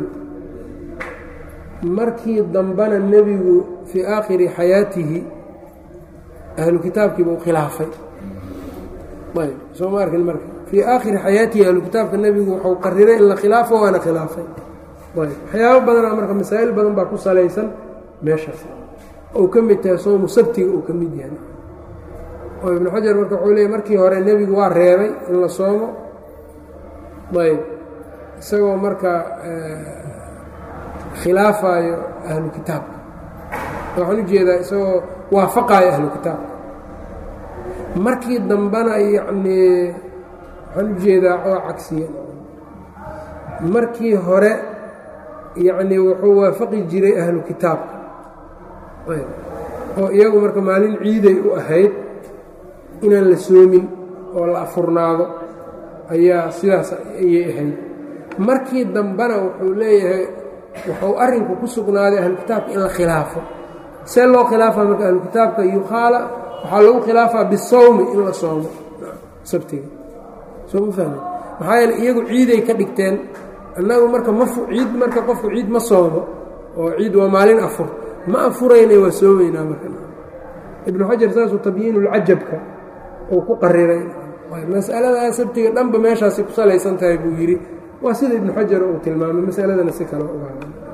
markii dambena nebigu fii aakhiri xayaatihi ahlu kitaabkiiba u khilaafay ayb soo ma arkin marka fii aakhiri xayaatihi ahlu kitaabka nebigu wuxuu qariray in la khilaafo waana khilaafay ayb waxyaabo badanaa marka masaa'il badan baa ku salaysan meeshaas ou ka mid tahay soomu sabtiga uu ka mid yahay oo ibnu xajar marka wuxuu leeyay markii hore nebigu waa reebay in la soomo ayb isagoo marka khilaafayo ahlu kitaabka waxaan ujeedaa isagoo waafaqaayo ahlu kitaabka markii dambena yacnii waxaan ujeedaa oo cagsiya markii hore yacnii wuxuu waafaqi jiray ahlu kitaabka oo iyagu marka maalin ciiday u ahayd inaan la soomin oo la afurnaado ayaa sidaas ayay ahayd markii dambena wuxuu leeyahay wuxuu arrinku ku sugnaaday ahlu kitaabka in la khilaafo see loo khilaafaa marka ahlu kitaabka yukhaala waxaa lagu khilaafaa bisawmi in la soomo sabtiga soo ma fahme maxaa yeele iyagu ciiday ka dhigteen annagu marka ma ciid marka qofku ciid ma soomo oo ciid waa maalin afur ma afurayna waa soomaynaa marka ibnu xajar saasuu tabyiinulcajabka uu ku qariray mas'aladaa sabtiga dhanba meeshaasi ku salaysan tahay buu yidhi waa sida ibnu xajar uu tilmaamay masaladana si kale uga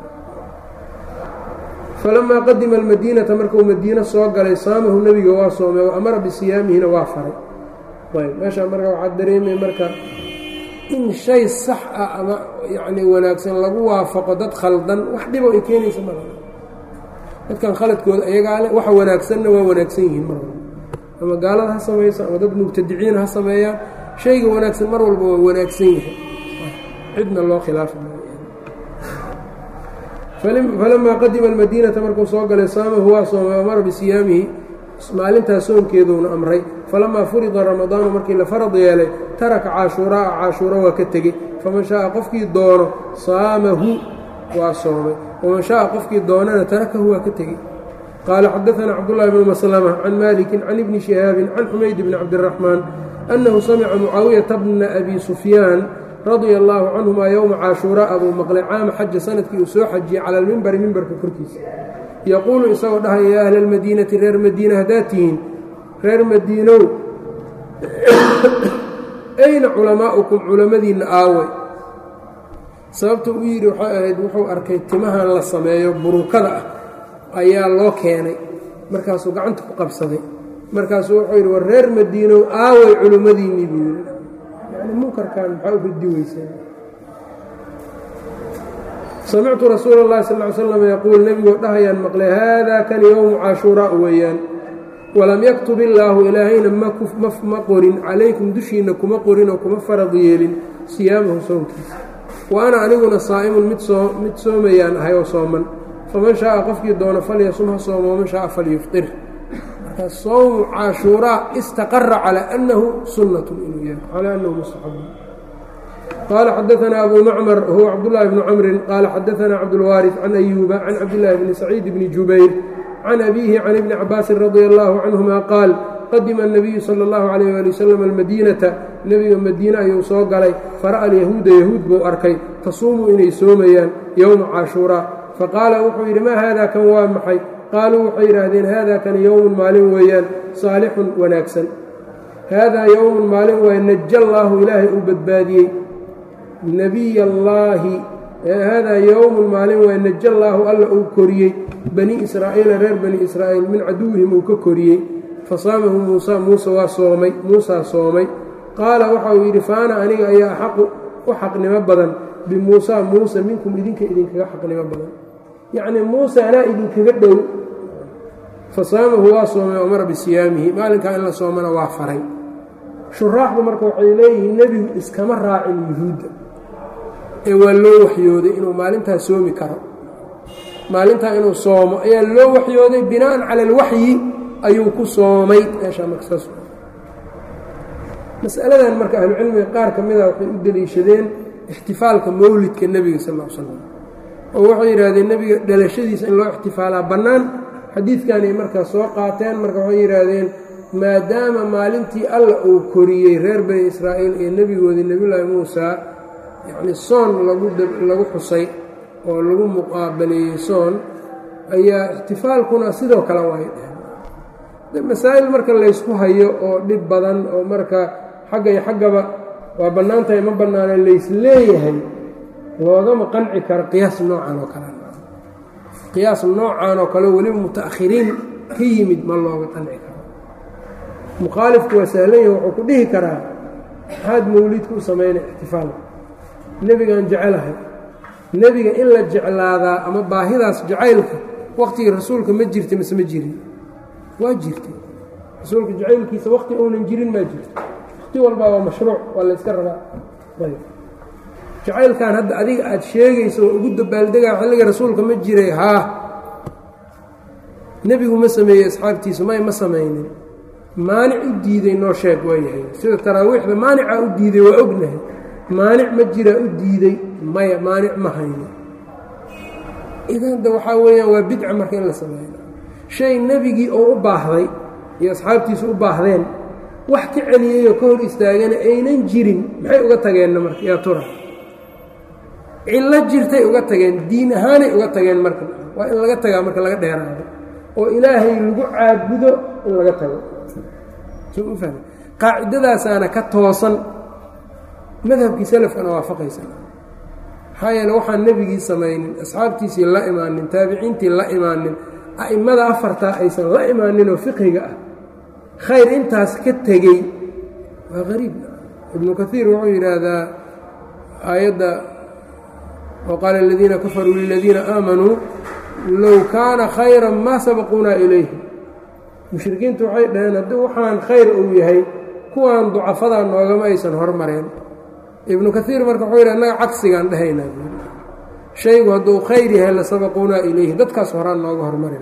falamaa qadima almadiinata markuu madiino soo galay saamahu nebiga waa soomay wa amara bisiyaamihina waa faray ayb meeshaa marka waxaa dareemay marka in shay sax ah ama yacni wanaagsan lagu waafaqo dad khaldan wax dhibo ay keenaysa mar dadkan khaladkooda iyagaa leh waxa wanaagsanna waa wanaagsan yihiin mar walba ama gaalada ha samayso ama dad mubtadiciin ha sameeyaan shayga wanaagsan mar walba waa wanaagsan yahay cidna loo khilaafi falamaa qadima almadiinata markuu soo galay saamahu waa soomay amara bisiyaamihi maalintaas soonkeeduuna amray falamaa furida ramadaanu markii la farad yeelay taraka caashuuraaa caashuura waa ka tegey faman shaaa qofkii doono saamahu waa soomay waman shaaa qofkii doonana tarakahu waa ka tegey qaala xadaanaa cabdullaahi bnu maslama can maliki can ibni shihaabin can xumayd bni cabdiraxmaan annahu samica mucaawiyata bna abi sufyaan radia allaahu canhumaa yowma caashuuraa abuu maqlay caama xaja sanadkii uu soo xajiyey cala almimbari mimbarka korkiisa yaquulu isagoo dhahaya yaa ahla almadiinati reer madiina haddaad tihiin reer madiinow ayna culamaa'ukum culammadiinna aaway sababta uu yidhi waxay ahayd wuxuu arkay timahan la sameeyo burukada ah ayaa loo keenay markaasuu gacanta ku qabsaday markaasuu wuxuu yidhi war reer madiinow aaway culimmadiinnii buu yidhi yani munkarkan maxaa u ridi weyseen samictu rasuula اllahi sal ly slam yaquul nebigoo dhahayaan maqlay haadaa kan yowmu caashuuraa weeyaan walam yaktub illaahu ilaahayna ma qorin calaykum dushiinna kuma qorin oo kuma farad yeelin siyaamahu soonkiisa wa ana aniguna saa'imun mid soomayaan ahay oo sooman faman shaaa qofkii doono falyasum ha soomo waman shaaa falyufطir marka sowmu caashuuraa istaqara calى annahu sunnatun inuu yahay calى annahu mustaxabun qال xdثna أbو mcmر wهو cبداللh بن cمri qال xdثna cبدالوارث عن أyوبa عن cبداللh بن سعيid بن جubayr عن أbيه عن iبن cabاasi رضي الله عنهma qاal qadima الnabiyu salى اllahu عalayh ali wasalam almadiinata nebiga madiine ayuu soo galay fara'a alyahuuda yahuud buu arkay tasuumu inay soomayaan yowma caashuuraa faqaala wuxuu yidhi maa haada kan waa maxay qaaluu waxay yidhaahdeen haada kan yowmun maalin weeyaan saalixun wanaagsan haadaa yowmun maalin waay naja allaahu ilaahay uu badbaadiyey nebiy allaahi haadaa yowmun maalin waay naja allaahu alla uu koriyey bani israa'iila reer bani israa'iil min caduwihim uu ka koriyey fasaamahu muusa muuse waa soomay muusaa soomay qaala waxa uu yidhi faana aniga ayaa axaqu u xaqnimo badan bimuusa muuse minkum idinka idinkaga xaqnimo badan yacnii muuse anaa idinkaga dhow fasaamahu waa soomay amara bisiyaamihi maalinkaa in la soomana waa faray shuraaxdu marka waxay leeyihiin nebigu iskama raacin yuhuudda ee waa loo waxyooday inuu maalintaa soomi karo maalintaa inuu soomo ayaa loo waxyooday bina'an cala alwaxyi ayuu ku soomay meeshaa marka saas masaladan marka ahlucilmiga qaar ka mida waxay u deliishadeen ixtifaalka mowlidka nebiga sal l slam oo waxay yidhaahdeen nebiga dhalashadiisa in loo ixtifaalaa bannaan xadiidkanay markaa soo qaateen marka waxay yidhaahdeen maadaama maalintii alla uu koriyey reer bani israa'iil iyo nebigoodii nebiyullaahi muusaa yacnii soon lagu xusay oo lagu muqaabaleeyey soon ayaa ixtifaalkuna sidoo kale waay dheheen masaa'il marka laysku hayo oo dhib badan oo marka xagga iyo xaggaba waa bannaan tahay ma bannaana lays leeyahay loogama qanci karo qiyaas noocan oo kale qiyaas noocan oo kale weliba muta'akhiriin ka yimid ma looga qanci karo mukhaalifku waa sahlan yahi wuxuu ku dhihi karaa maxaad mawlidka u samaynay ixtifaalka nebigaan jecelahay nebiga in la jeclaadaa ama baahidaas jacaylka waqtigii rasuulka ma jirta mise ma jirin waa jirtay rasuulka jacaylkiisa waqti uunan jirin maa jirto waqti walbaa waa mashruuc waa la yska rabaa ayb jacaylkan hadda adiga aada sheegayso oo ugu dabaaldegaa xilliga rasuulka ma jiray haa nebigu ma sameeyey asxaabtiisu may ma samaynin maanic u diiday noo sheeg waa yahay sida taraawiixda maanicaa u diiday waa ognahay maanic ma jiraa u diiday maya maanic ma hayno idan da waxaa weeyaan waa bidca marka in la sameeyo shay nebigii oo u baahday iyo asxaabtiisu u baahdeen wax ka celiyeyoo ka hor istaagana aynan jirin maxay uga tageenna marka yaa tura cillo jirtay uga tageen diin ahaanay uga tageen marka waa in laga tagaa marka laga dheeraado oo ilaahay lagu caabudo in laga tago qaacidadaasaana ka toosan madhabkii salafkana waafaqaysa maxaa yeele waxaan nebigii samaynin asxaabtiisii la imaanin taabiciintii la imaanin a'immada afartaa aysan la imaaninoo fiqhiga ah khayr intaas ka tegey waa qariib ibnu kaiir wuxuu yidhaahdaa aayadda waqaala aladiina kafaruu liladiina aamanuu low kaana khayran maa sabaquunaa ilayhi mushrikiintu waxay dhaheen haddii waxaan khayr uu yahay kuwan ducafadaa noogama aysan hormareen ibnu kaiir marka wuxuu yidhi annaga cagsigaan dhahaynaa shaygu hadduu khayr yahay la sabaquunaa ilayhi dadkaas horaan nooga hormari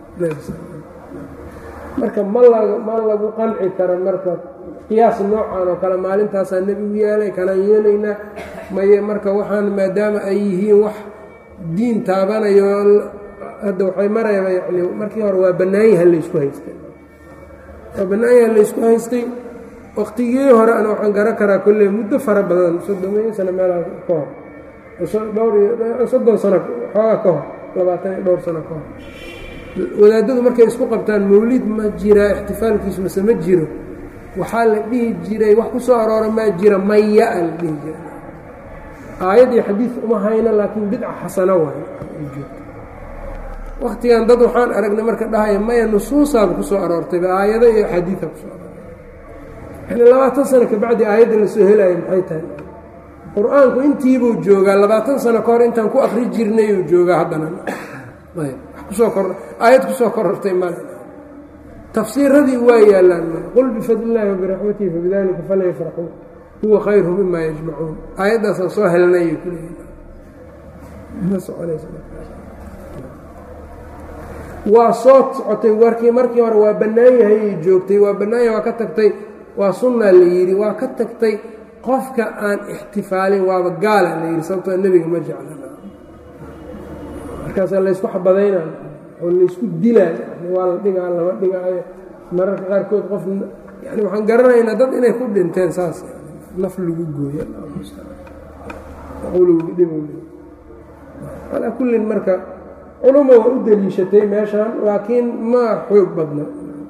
lahamarka ma la ma lagu qanci karo marka qiyaas noocan oo kale maalintaasaa nebigu yeelay kanaan yeelaynaa maye marka waxaan maadaama ay yihiin wax diin taabanayo hadda waxay marayba yani markii hore waa bannaanyaha laysku haystay waa bannaanyaha laysku haystay waqtigii hore ana waxaan garan karaa kolley muddo fara badan soddomiyo sano meelaa ka hor dhowr iyo soddon sano xoogaa ka hor labaatan iyo dhowr sano ka hor wadaadadu markay isku qabtaan mawlid ma jiraa ixtifaalkiisu mase ma jiro waxaa la dhihi jiray wax ku soo aroora maa jira maya a la dhihi jiray aayad iyo xadiid uma hayno laakiin bidca xasano waay waktigan dad waxaan aragnay marka dhahaya maya nusuusaaba ku soo aroortayba aayado iyo axaadiida kusoo aroortay yani labaatan sano kabacdi aayadda la soo helaya maxay tahay qur-aanku intiibuu joogaa labaatan sano ka hor intaan ku akri jirnayuu joogaa haddana kusoo kor aayad kusoo korortay male tafsiiradii waa yaallaan qul bifadli illaahi wabiraxmatihi fabidalika falyafraxuu huwa khayru mima yajmacuun aayaddaasaan soo helnay waa soo socotay warkii markii hore waa bannaan yahayay joogtay waa bannaanyahay waa ka tagtay waa sunnaa la yidhi waa ka tagtay qofka aan ixtifaalin waaba gaala la yidhi sababtoo nebiga ma jeclana markaasaa laysku xabadaynaa oo laysku dilaa waa la dhigaa lama dhigaayo mararka qaarkood qof yani waxaan garanaynaa dad inay ku dhinteen saas naf lagu gooyo calaa kullin marka culuma waa u deliishatay meeshan laakiin ma xoog badna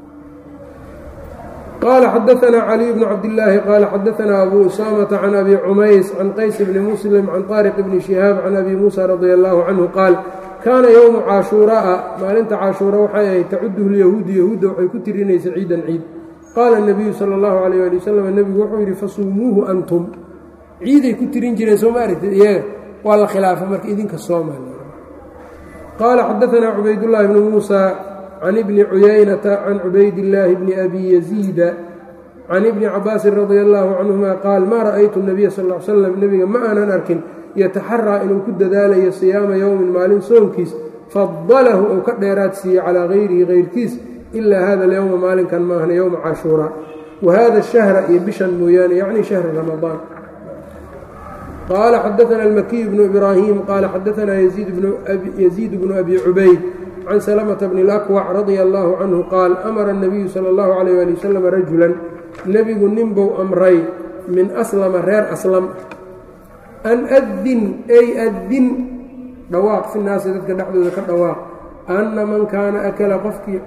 qaala xadaanaa caliy bnu cabdillaahi qaala xadaanaa abu usaamata can abi cumays can qays bni muslim can taariq bni shihaab can abi muusa radia allaahu canhu qaal kaana yowmu caashuura'a maalinta caashuura waxay ahayd tacuduhu lyahuudu yahuudda waxay ku tirinaysa ciidan ciid qaala nabiyu sala allahu alayh ali wasalam nebigu wuxuu yidhi fasuumuuhu antum ciiday ku tirin jireen soo ma aragtid iyaga waa la khilaafa marka idinka sooma qaala xadaanaa cubaydullaahi bnu muusa can ibni cuyaynata can cubaydillaahi bni abi yaziida can ibni cabaasin radia allaahu canhuma qaal maa ra'aytu nabiya sal l slam nebiga ma aanan arkin yataxaraa inuu ku dadaalayo siyaama yowmin maalin soonkiis fadalahu ou ka dheeraad siiye calaa hayrihi hayrkiis ilaa hada alyowma maalinkan maahna yowma cashuuraa wa hada shahra iyo bishan mooyaane yacni shahra ramadaan qaala xadaana almakiy bnu ibraahim qaala xadaanaa yaziid bnu abi cubayd can salamata bni lakwac radia allaahu canhu qaal amara الnabiyu sala اllahu alayh ali wasalam rajulan nebigu ninbuu amray min aslama reer aslam an adin ay adin dhawaaq fi naasi dadka dhexdooda ka dhawaaq anna man kaana akala qofkii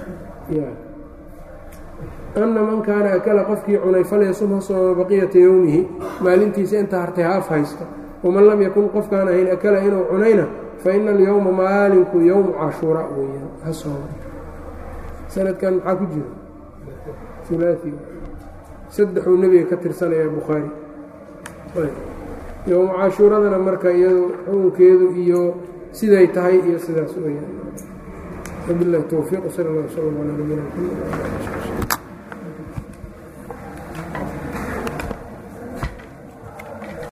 anna man kaana akala qofkii cunay falyasum ha sooma baqiyata yowmihi maalintiisa inta hartay haaf haysto waman lam yakun qofkaan ahayn akala inuu cunayna fa ina alyowma maalinku yowmu cashuuraa weeyaan ha sooma sanadkan maxaa ku jira ulaai saddexuu nebiga ka tirsanaya bukhaari yowma cashuuradana marka iyado xukunkeedu iyo siday tahay iyo sidaas weyaan wabilahi towfiiq sal اllah slm alaa nabiyina mxamed